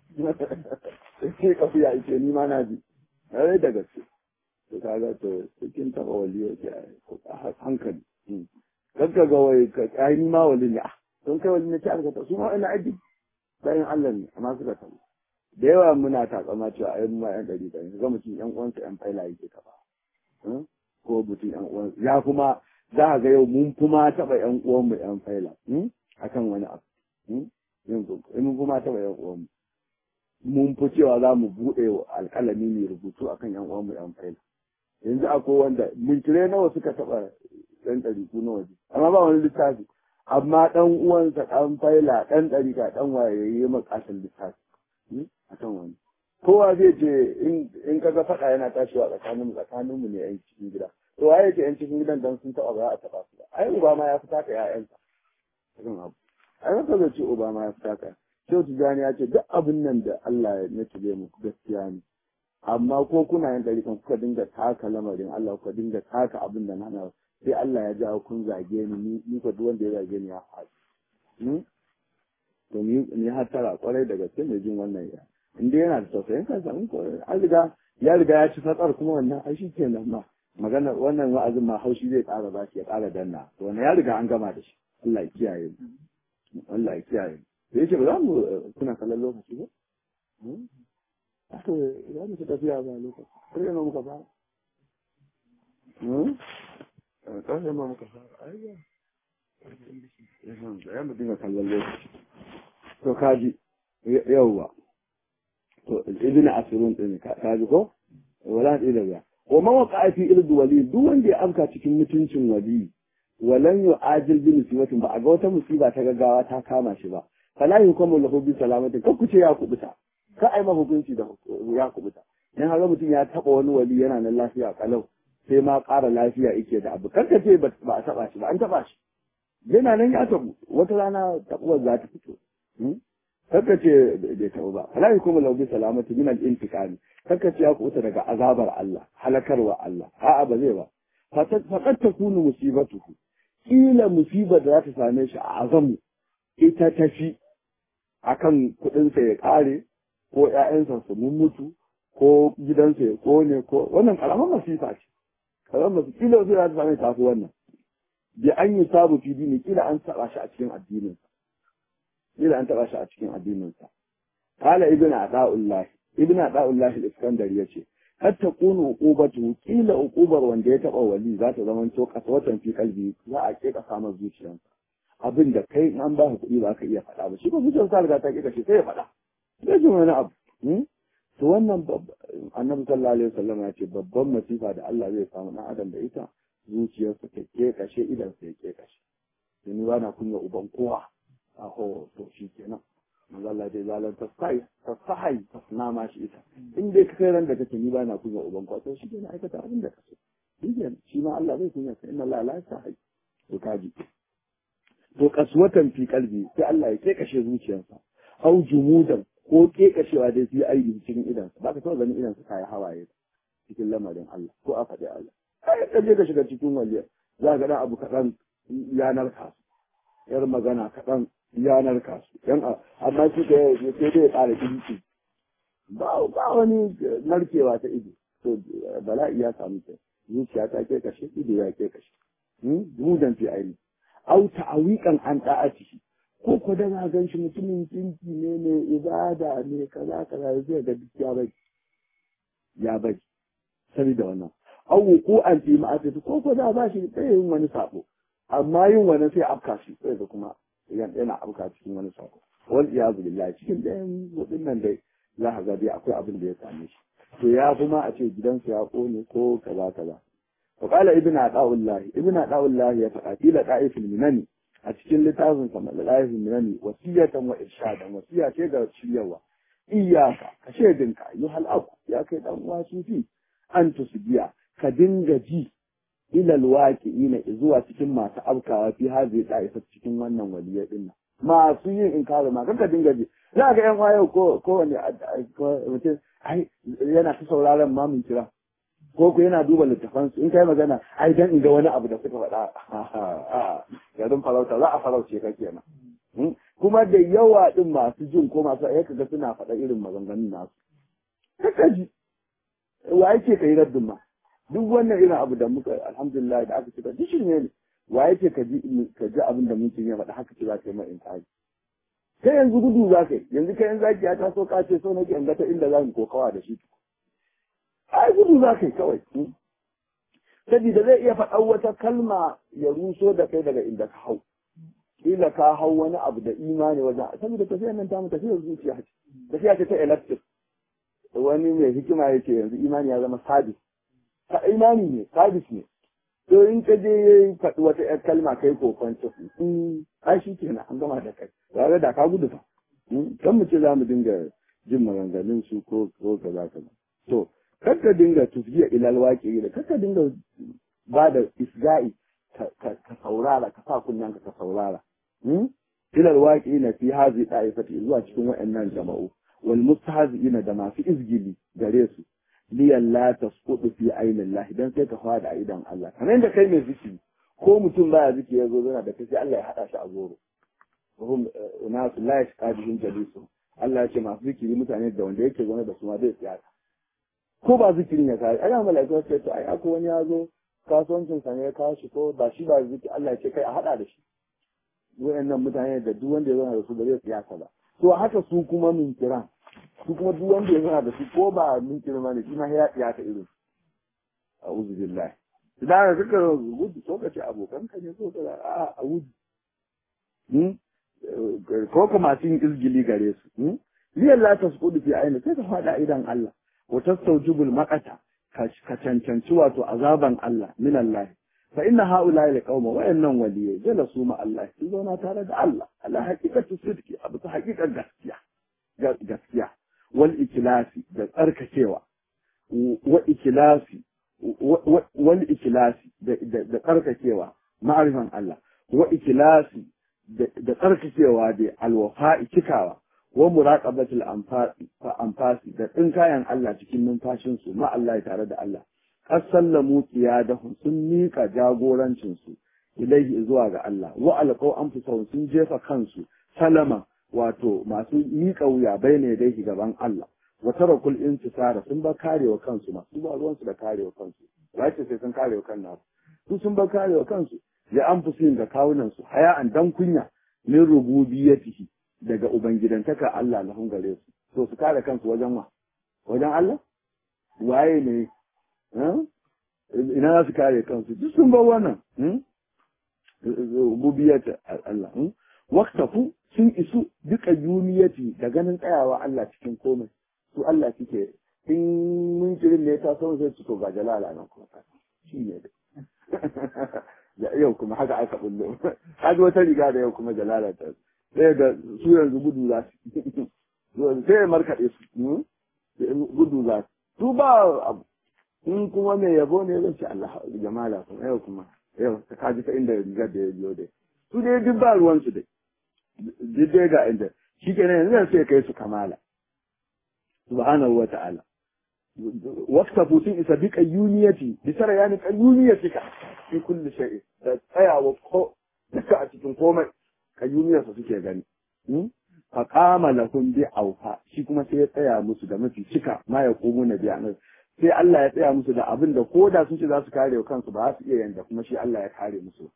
[SPEAKER 2] sai kauya yace ni ma na ji sai da gaske to kaga to cikin taba wali yake hankali kanka ga wai ka kai ni ma wali ne don kai wali ne ta aka su ma ina aji bayan Allah ne amma suka tabu da yawa muna takama cewa ai mu ma yan dari dari ga mutum yan uwansa yan faila yake kafa ko mutum yan uwan ya kuma za a ga yau mun kuma taɓa yan uwan mu yan faila akan wani abu yanzu mun kuma taɓa yan uwan mu mun fi cewa za mu buɗe alƙalami mai rubutu akan yan uwan mu yan faila yanzu akwai wanda mintire nawa suka taɓa ɗan ɗariku na waje amma ba wani littafi amma ɗan uwansa ɗan faila ɗan ɗarika ɗan waye ya yi makasar littafi a kan wani kowa zai ce in kaga faɗa yana tashiwa tsakaninmu tsakaninmu ne yan cikin gida to waye ce yan cikin gidan dan sun taɓa ba a taɓa su ba ai uba ma ya fi taka ƴaƴansa kan abu ai haka zai ce uba ma ya fi taka Shehu Tijjani ya ce duk abin nan da Allah ya nace mu gaskiya ne amma ko kuna yin ɗarikan kuka dinga taka lamarin Allah kuka dinga taka abin da na sai Allah ya jawo kun zage ni ni ko duk wanda ya zage ni ya faɗi to ni ni har tara kwarai da gaske mai jin wannan ya in dai yana da tausayin kansa in ko an riga ya riga ya ci fatsar kuma wannan ai shi kenan ma magana wannan wa'azin ma haushi zai ƙara ba shi ya ƙara danna to wannan ya riga an gama da shi Allah ya kiyaye mu Allah ya kiyaye mu yace ba za mu kuna kallon lokaci ba Aka za mu ci tafiya ba lokaci. Kar yana muka fara. Kar yana muka fara. Ayya. Ya mu dinga kallon lokaci. To kaji yawwa. To ibn asirun din kaji ko? Wala da ila Wa man waqa fi irdu wali duk wanda ya amka cikin mutuncin wali walan yu'ajil bi musibatin ba a ga wata musiba ta gaggawa ta kama shi ba fala yukamu lahu bi salamatin kar ku ce ya kubuta ka ai hukunci da ya kubuta dan haka mutum ya taba wani wali yana nan lafiya kalau sai ma ƙara lafiya yake da abu kanka ce ba a taba shi ba an taba shi yana nan ya tabu wata rana tabuwar za ta fito kanka ce bai tabu ba fala yukamu lahu bi salamatin min al-intiqami kanka ce ya kubuta daga azabar Allah halakarwa Allah a'a ba zai ba faqad takunu musibatuhu kila musibar da za ta same shi a azamu ita tafi akan kuɗinsa ya ƙare ko ‘ya'yansa su mun mutu ko gidansa ya ƙone ko wannan ƙaramin masifa ce ƙaramin masifa kila wasu ya sami tafi wannan bi an yi sabu fi dini kila an taɓa shi a cikin addininsa kila an taɓa shi a cikin addininsa kala ibn ata'ullah ibn ata'ullah al-iskandar yace har ta kunu uqubatu kila uqubar wanda ya taɓa wali za ta zama to kaswatan fi kalbi za a ke kasa masa zuciyarsa abin da kai in an ba ka kuɗi ba ka iya faɗa ba shi ko zuciyar sa riga ta ƙi kashe sai ya faɗa sai ji wani abu to wannan annabi sallallahu alaihi wasallam ya ce babban masifa da Allah zai samu ɗan adam da ita zuciyarsa ta ƙe kashe idan sa ya ƙe kashe ni ba na kunya uban kowa a ho to shi kenan manzo Allah dai zalan tasai tasahai tasna ma shi ita in dai ka kai ran da kake ni ba na kunya uban kowa to shi kenan aikata abin da kaso shi ma Allah zai kunya ka inna Allah la yasahi to kaji to kaswatan fi kalbi sai Allah ya kekashe zuciyarsa au jumudan ko kekashewa dai fi aidi cikin idan ba ka taɓa ganin idan su kai hawaye cikin lamarin Allah ko a faɗi Allah kai ka je ka shiga cikin waliya za ka ga abu kaɗan yanar kasu yar magana kaɗan yanar kasu yan amma shi ka yi sai dai ya ƙara kinki ba ba wani narkewa ta ido to bala'i ya samu ta zuciya ta kekashe ido ya kekashe jumudan fi aidi au ta'awiqan an da'atihi ko ko da na gan shi mutumin jinki ne ne ibada ne kaza kaza zai ga duk ya bai ya bai saboda wannan au wuku an fi ma'asati ko ko da ba shi sai yin wani sabo amma yin wani sai afka shi sai da kuma yana afka cikin wani sabo wal iyazu billahi cikin ɗayan hudun nan dai za ka ga dai akwai abin da ya same shi to ya fi ma a ce gidansa ya kone ko kaza kaza وقال ابن عطاء الله ابن عطاء الله يفقى في لطائف المنن a cikin littafin sa lalaifin minani wasiyatan wa irshadan wasiya ce ga shiryawa iyaka ka shedinka yi halaku ya kai dan uwa sufi an tusbiya ka dinga ji ilal waqi'ina zuwa cikin masu afkawa fi hazi da'ifa cikin wannan waliya din masu yin inkari ma ka dinga ji za ga yan wayo ko ko wani mutum ai yana ta sauraron mamun kira ko ku yana duba littafan su in kai magana ai dan in ga wani abu da suka faɗa garin farauta za a farauce ka kenan kuma da yawa din masu jin ko masu ayyuka ga suna faɗa irin maganganun nasu kaka ji wa yake kai raddin ma duk wannan irin abu da muka alhamdulillah da aka cika duk shirme ne wa yake ka ji ka ji abin da mutum ya faɗa haka ce za ka yi mai inkari kai yanzu gudu za ka yi yanzu kai yanzu zaki ya taso ka ce so nake in ga ta inda za mu kokawa da shi ai gudu za ka yi kawai saboda zai iya faɗan wata kalma ya ruso da kai daga inda ka hau kila ka hau wani abu da imani wajen saboda tafiyar nan tamu tafiyar zuciya ce tafiya ce ta electric wani mai hikima ya ce yanzu imani ya zama sabis ka imani ne sabis ne to in ka je ya faɗi wata ‘yar kalma kai ko kwanci ai shi kenan an gama da kai tare da ka gudu fa kan mu ce za mu dinga jin maganganun su ko ko kaza kaza to kar ka dinga tufgiya ilal waƙi da kar ka dinga ba da isga'i ka saurara ka sa kunnen ka saurara ilal waƙi na fi hazi ɗa'ifati zuwa cikin waɗannan jama'u wal mustahzi'ina da masu izgili gare su liyan la tasqutu fi ainin Allah dan sai ka fada a idan Allah kamar da kai mai zikiri ko mutum baya zikiri ya zo zana da kai sai Allah ya hada shi a goro hum unasu la yashqadun jalisu Allah ya ce masu zikiri mutane da wanda yake zaune da su ma zai tsaya ko ba zikirin ya kai ana malaiku sai to ai akwai wani ya zo kasuwancin sa ne ya kawo shi ko ba shi ba zikiri Allah ya ce kai a hada da shi wayannan mutane da duk wanda ya zauna da su ba zai tsaya ba to haka su kuma min kiran su kuma duk wanda ya zana da su ko ba min kirma ne shi ma ya ya ta irin a uzu billahi idan ka kaka gudu ko ka ce abokan ka ne ko ka a a uzu ko ka masu yin izgili gare su liyan la tasqudu fi aini sai ka fada idan Allah wa tastawjibul maqata ka cancanci wato azaban Allah min Allah fa inna haula ila qauma wa innan waliyai jalasu ma Allah su zauna tare da Allah ala haqiqatu sidqi abu ta haqiqar gaskiya gaskiya wal ikilasi da tsarkakewa wa ikilasi wal ikilasi da tsarkakewa ma'arifan Allah wa ikilasi da tsarkakewa da alwafa'i cikawa wa muraqabatul anfasi anfasi da tsinkayan Allah cikin numfashin su ma Allah tare da Allah qasallamu qiyadahum sun mika jagorancin su ilaihi zuwa ga Allah wa alqaw anfusahum sun jefa kansu salama wato masu miƙa wuya bai ne dai gaban Allah wa tarakul intisara sun ba karewa kansu ma su ba ruwan su da karewa kansu ba ce sai sun karewa kan nasu su sun ba karewa kansu ya an fusin ga kawunan su haya an dan kunya min rububiyatihi daga ubangidantaka Allah lahun gare su to su kare kansu wajen wa wajen Allah waye ne ina za su kare kansu duk sun bar wannan rububiyat Allah waktafu sun isu duka yuniyati da ganin tsayawa Allah cikin komai su Allah suke in mun kirin ne ta sau sai su to ga jalala nan kuma shi ne da yau kuma haka aka bullo kaji wata riga da yau kuma jalala ta sai ga su yanzu gudu za su sai ya markaɗe su gudu za su su ba abu in kuma mai yabo ne zai ce Allah jamala kuma yau kuma yau ta kaji ta inda rigar da ya biyo dai su dai duk ba ruwansu dai duk dai ga inda shi kenan yanzu sai kai su kamala subhanahu wa ta'ala waqtafu sun isa bi qayyuniyati bi sarayani qayyuniyatika fi kulli shay'in da tsayawa ko duka a cikin komai qayyuniyarsa suke gani fa qama lahum bi awfa shi kuma sai ya tsaya musu da mafi cika ma ya komo na biya sai Allah ya tsaya musu da abin da ko da sun ce za su kare kansu ba za su iya yanda kuma shi Allah ya kare musu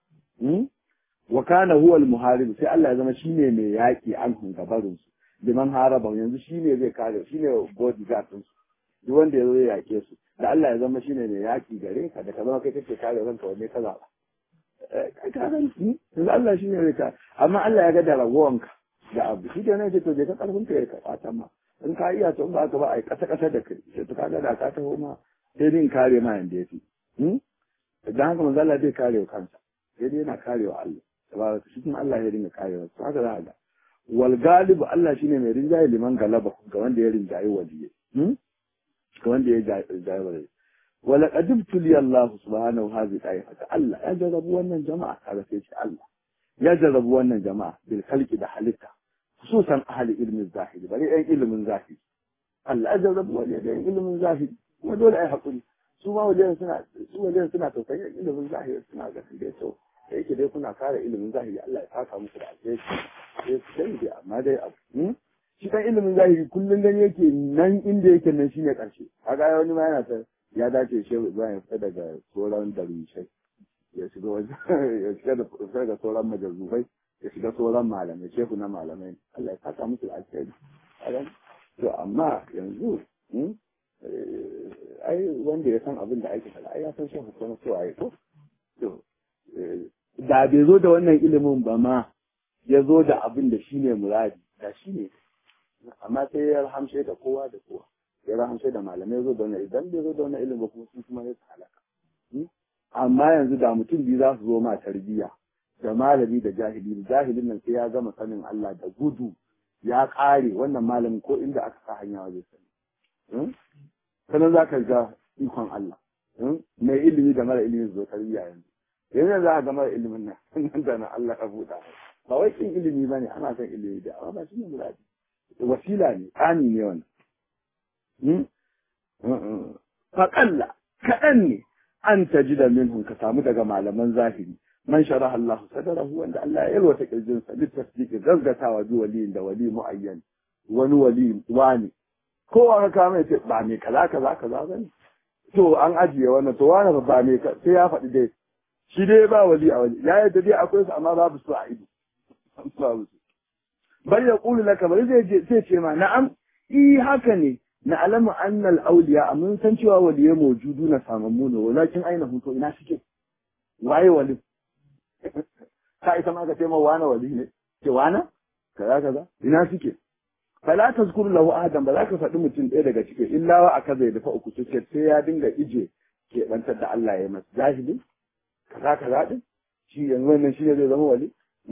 [SPEAKER 2] wa kana huwa al-muharib sai Allah ya zama shine mai yaki an gabarin su liman haraba yanzu shine zai kare shine bodyguard din su duk wanda ya zo ya yake su da Allah ya zama shine mai yaki gare ka da ka zama kai kake kare ranka wanne ka zaba kai ka gani yanzu Allah shine zai kare amma Allah ya ga da ragowanka da abu shi ne ce to je ka karfin ka ya ka ma in ka iya to in ba ka ba ai kasa kasa da kai sai to kaga da ka taho ma sai din kare ma yanda yafi dan haka manzo Allah zai kare kansa sai dai yana karewa Allah tabaraka shi kuma Allah ya dinga karewa to haka za a ga wal galibu Allah shine mai rinjaye liman galaba ga wanda ya rinjaye waliye ga wanda ya rinjaye waliye wala qadibtu li Allah subhanahu hadhi haka Allah ya jarrabu wannan jama'a kaga sai shi Allah ya jarrabu wannan jama'a bil khalqi da halitta khususan ahli ilmin zahiri bari ɗan ilimin zahiri Allah ya jarrabu waliye da ilimin zahiri kuma dole ai hakuri su ma waliyan suna su waliyan suna tausayin ilimin zahiri suna ga dai to da yake dai kuna kare ilimin zahiri Allah ya saka muku da alheri sai su sani dai amma dai abu shi kan ilimin zahiri kullum gani yake nan inda yake nan shine karshe kaga wani ma yana ta ya dace shehu Ibrahim ya fita daga sauran darwishai ya shiga wajen ya shiga da fita daga sauran majazubai ya shiga sauran malamai shehu na malamai Allah ya saka musu da alheri to amma yanzu ai wanda ya san abin da ake faɗa ai ya san shehu kuma cewa ya ko to da bai zo da wannan ilimin ba ma ya zo da abin da shi ne muradi da shi ne amma sai ya rahamshe da kowa da kowa ya rahamshe da malamai zo da wannan idan bai zo da wannan ilimin ba kuma su kuma ya halaka amma yanzu da mutum biyu za su zo ma tarbiyya da malami da jahili jahilin nan sai ya gama sanin Allah da gudu ya ƙare wannan malamin ko inda aka sa hanya wajen sani sanan za ka ga ikon Allah mai ilimi da mara ilimi zo tarbiyya yanzu yanzu za a ga mara ilimin nan nan da na Allah ya buɗa ba wai kin ilimi ba ne ana son ilimi da amma ba shi ne muradi wasila ne tsani ne wannan faƙalla kaɗan ne an taji da minhum ka samu daga malaman zahiri man sharaha Allah sadarahu wanda Allah ya yalwata kirjin sa lit tasdiqi gaggatawa bi waliyin da wali muayyan wani wali wani kowa ka kama ce ba me kaza kaza kaza bane to an ajiye wannan to wani ba me sai ya faɗi dai shi dai ba wali a wali ya yadda dai akwai su amma babu su a ido babu su bal yaqulu laka bal zai zai ce ma na'am i haka ne na alamu annal auliya mun san cewa waliyai mawjudu na samammu ne walakin aina huto ina suke waye wali ka isa ma ka ce ma wani wali ne ce wana kaza kaza ina suke fala tazkuru lahu ahadan ba za ka faɗi mutum ɗaya daga cikin illa wa aka zai dafa uku suke sai ya dinga ije ke bantar da Allah ya masa jahili kaza kaza din shi yanzu wannan shi ne zai zama wali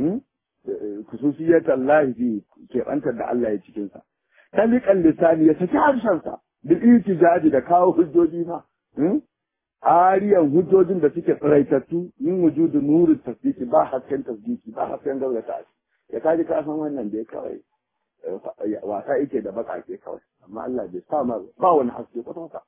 [SPEAKER 2] kususiyat Allah fi ke bantar da Allah ya cikin sa taliqan lisani ya saki harshensa bil itijaji da kawo hujjoji ma ariyan hujjojin da suke tsiraitattu min wujudu nuru tasdiki ba hasken tasdiki ba hasken gaurata ya kaji ka san wannan da ya kawai wasa yake da bakake kawai amma Allah bai sa ma ba wani haske kwata kwata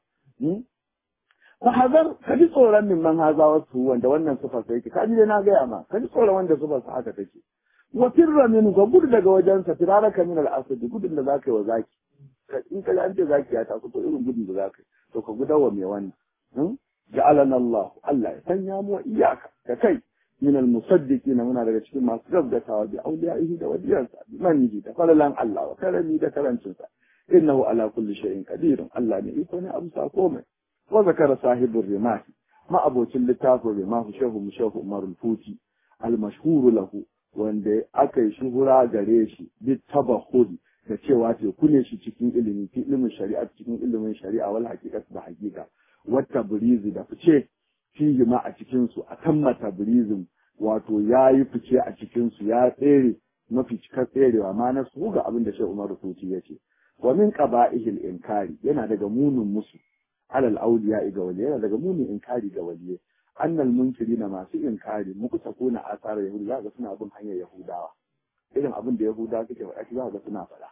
[SPEAKER 2] fa hazar ka ji tsoron min man haza wasu wanda wannan sufar sa yake kaji dai na gaya ma ka ji tsoron wanda sufar sa haka take wa firra min ga gudu daga wajensa firaraka min al-asad gudun da zaka yi wa zaki in ka an ce zaki ya taso to irin gudun da zaka yi to ka gudawa mai wannan ja'alana Allah Allah ya sanya mu iyaka da kai min al-musaddiqina muna daga cikin masu gaggatawa bi awliyaihi da wadiyansa bi manihi da falalan Allah wa karami da karancinsa innahu ala kulli shay'in qadir Allah ne iko ne abu sa komai wa zakara sahibur rimahi ma abocin littafin rimahu shehu mushehu umarul futi al-mashhur lahu wanda aka yi shuhura gare shi bit tabahudi da cewa teku ne shi cikin ilimi fi ilimin shari'a cikin ilimin shari'a wal haqiqat da haqiqa wata burizi da fice fihi ma a cikin su a tammata burizim wato ya yi fice a cikin su ya tsere mafi cikar tserewa ma na su ga abin da Sheikh Umar Rufuti ya ce wa min qaba'ihil inkari yana daga munin musu alal auliya ga wali yana daga munin inkari ga waliye annal munkirina masu inkari muku sako na asarar yahudu za ga suna bin hanyar yahudawa irin abin da yahudawa suke faɗa shi za ga suna faɗa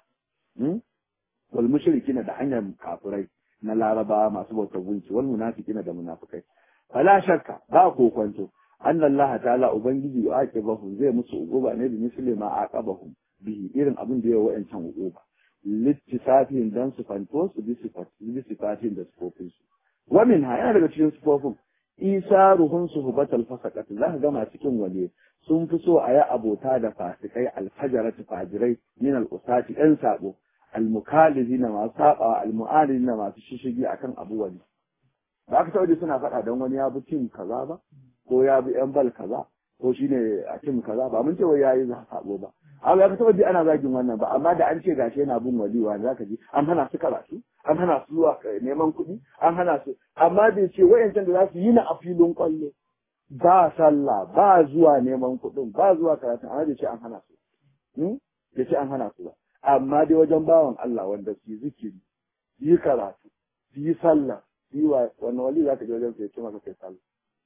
[SPEAKER 2] wal mushrikina da hanyar kafirai na larabawa masu bautar gunki wal munafiqina da munafikai fala shakka ba ko kwanto anna Allah ta'ala ubangiji ya aqibahu zai musu uquba ne da misli ma aqabahum bihi irin abin da ya wa'ancan uquba littisafin dan su fanto su bi sifatin da sufofin su wa min ha yana daga cikin sufofin isa ruhun su hubatal fasakat za ka gama cikin waje sun fi so a yi abota da fasikai alfajarati fajirai min al'usati ɗan sabo almukalizi na masu saɓawa almu'alizi na masu shishigi akan abu wani ba ka taɓa suna faɗa don wani ya bi tim kaza ba ko ya bi yan bal kaza ko shine a tim kaza ba mun ce wai yayi sabo ba amma ya ka taɓa ji ana zagin wannan ba amma da an ce gashi yana bin waliwa za ka ji an hana su karatu an hana su zuwa neman kuɗi an hana su amma bai ce wayancan da za su yi na a filin kwallo ba sallah ba zuwa neman kuɗin ba zuwa karatu amma bai ce an hana su bai ce an hana su ba amma dai wajen bawan Allah wanda su yi zikiri su yi karatu su yi sallah su yi wa wannan wali za ka je wajen su ya ce maka kai sallah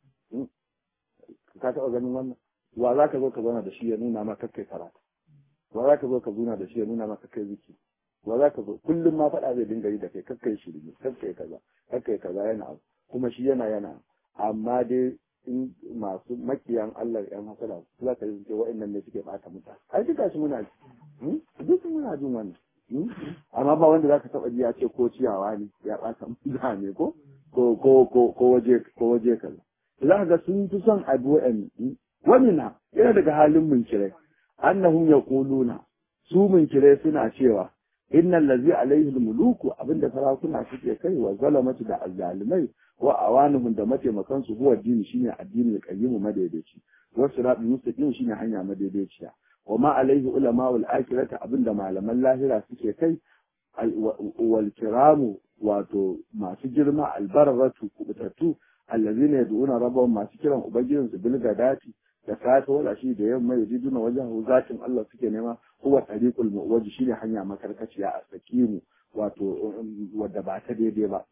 [SPEAKER 2] ka taɓa ganin wannan wa za ka zo ka zauna da shi ya nuna maka kai karatu wa za ka zo ka zauna da shi ya nuna maka kai zikiri wa za ka zo kullum ma faɗa zai dinga yi da kai kakkai shirme kakkai kaza kakkai kaza yana abu kuma shi yana yana amma dai in masu makiyan Allah yan hasala su za ka yi ce wa'annan ne suke bata mutane ai duka shi muna ji duk muna jin wannan amma ba wanda za ka taɓa ji ya ce ko ciyawa ne ya bata mutane ko ko ko ko ko waje ko waje kaza za ka ga sun fi son abu wa'an wani na yana daga halin munkirai annahum yaquluna su munkirai suna cewa innal ladzi alaihi almuluku abinda sarakuna suke kai wa zalamatu da azzalimai wa awanuhum da mataimakan su huwa dini shine addinin qayyimu madaidaici wa siratul mustaqim shine hanya madaidaiciya wa ma alaihi ulama wal akhirati abinda malaman lahira suke kai wal kiramu wato masu girma albarratu kubutattu allazina yad'una rabbahum masu kiran ubangijinsu bil gadati da safe wala shi da yamma yajiduna wajen zatin Allah suke nema huwa tariqul muwajj shine hanya makarkaciya a sakimu wato wadda ba ta daidai ba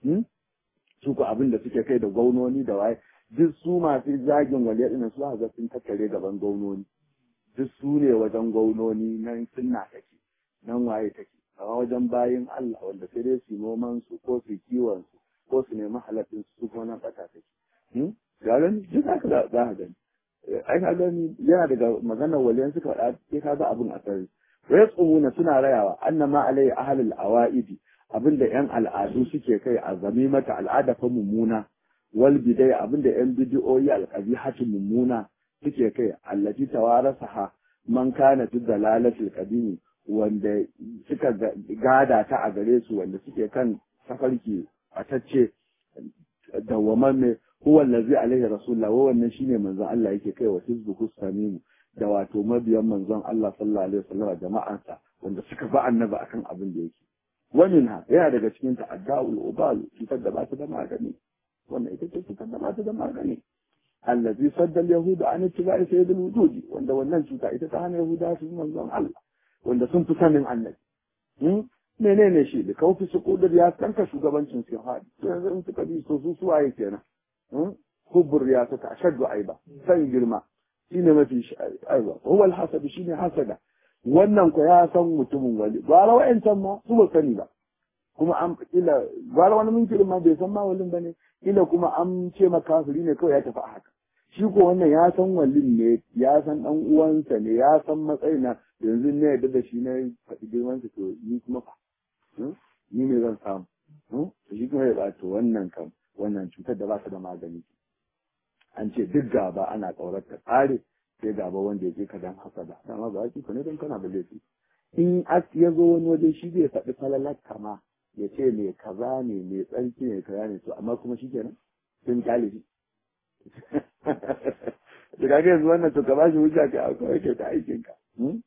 [SPEAKER 2] su ko abin da suke kai da gaunoni da waye duk su masu zagin waliya din su ga sun tattare gaban gaunoni duk su ne wajen gaunoni nan sunna take nan waye take a wajen bayin Allah wanda sai dai su noman su ko su kiwon su ko su nemi halattun su ko nan bata take ga gani duk haka za ka gani ai ka gani yana daga maganar waliyan suka faɗa sai ka ga abin a sarri wai tsumuna suna rayawa annama alai ahlul awaidi abinda yan al'adu suke kai a zame mata al'ada fa mummuna wal bidai abinda yan bidiyoyi alqabihatu mummuna suke kai allati tawarasaha man kana fi dalalatil qadimi wanda suka gada ta a gare su wanda suke kan safarki atacce dawwamamme huwa allazi alaihi rasulullah wa wannan shine manzon Allah yake kai wa hizbuhu samimu da wato mabiyan manzon Allah sallallahu alaihi wasallam jama'ansa wanda suka ba annabi akan abin da yake ومنها yana daga cikin ta adda'ul ubal cutar da ba ta da magani wannan ita ce cutar da ba ta da magani allazi sadda al-yahud an ittiba'i sayyid al-wujud wanda wannan cuta ita ta hana yahuda su manzon Allah wanda sun fi sanin annabi hmm menene shi da kaufi su kudur ya tanka shugabancin su hadi to yanzu in suka bi so su suwaye kenan hmm hubbur ya ta ashaddu aiba san girma shine mafi aiba huwa al-hasad shine hasada wannan ko ya san mutumin wali gwara wa'yancan ma su ba sani ba kuma an kila gwara wani minkirin ma bai san ma walin ba ne kila kuma an ce ma kafiri ne kawai ya tafi a haka shi ko wannan ya san walin ne ya san dan uwansa ne ya san matsayin na yanzu ne yadda da shi na faɗi girman to ni kuma fa ni me zan samu to shi kuma ya ba to wannan kam wannan cutar da ba ta da magani an ce duk gaba ana ƙaurar ta tsare sai gaba wanda ya je ka dan hasada dama ba ki ne don kana da laifi in as ya zo wani waje shi zai faɗi falalar kama ya ce mai kaza ne mai tsarki ne kaza ne to amma kuma shi kenan sun kyale shi da kaga yanzu wannan to ka ba shi hujja ka kawai kai ta aikin ka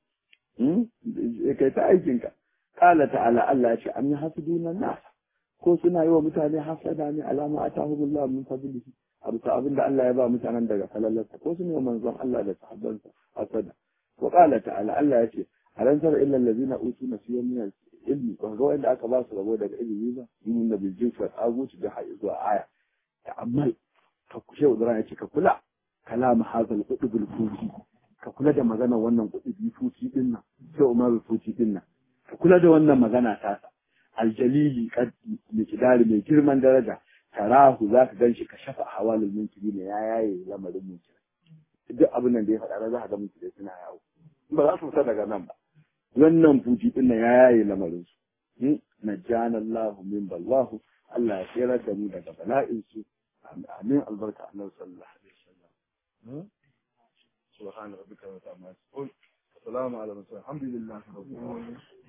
[SPEAKER 2] kai ta aikin ka qala ta'ala Allah ya ce am yahsuduna nas ko suna yi wa mutane hasada ne alama atahumullahu min fadlihi abu ta abin da Allah ya ba mutanen daga falalarsa ko su ne manzon Allah da sahabbansa hasada wa qala ta'ala Allah ya ce alan tara illa allazina utu nasiyan min ilmi ba ga wanda aka ba su rabo daga ilimi ba yin da bil jinsi wa aguci da hayi zuwa aya ta'ammal ka kushe udura ya ce ka kula kalam hazal qutbul futi ka kula da magana wannan qutbi futi din nan sai umar futi din nan ka kula da wannan magana ta aljalili kad mikdari mai girman daraja tarahu za ka gan shi ka shafa hawalul munkiri ne ya yaye lamarin munkiri duk abin nan da ya faɗa za ka ga munkiri suna yawo ba za su fita daga nan ba wannan fuji din nan ya yaye lamarin su najjana Allah min ballahu Allah ya tsira da mu daga bala'in su amin albarka annabi sallallahu alaihi wasallam subhana rabbika wa ta'ala salamu ala mursalin alhamdulillahi rabbil alamin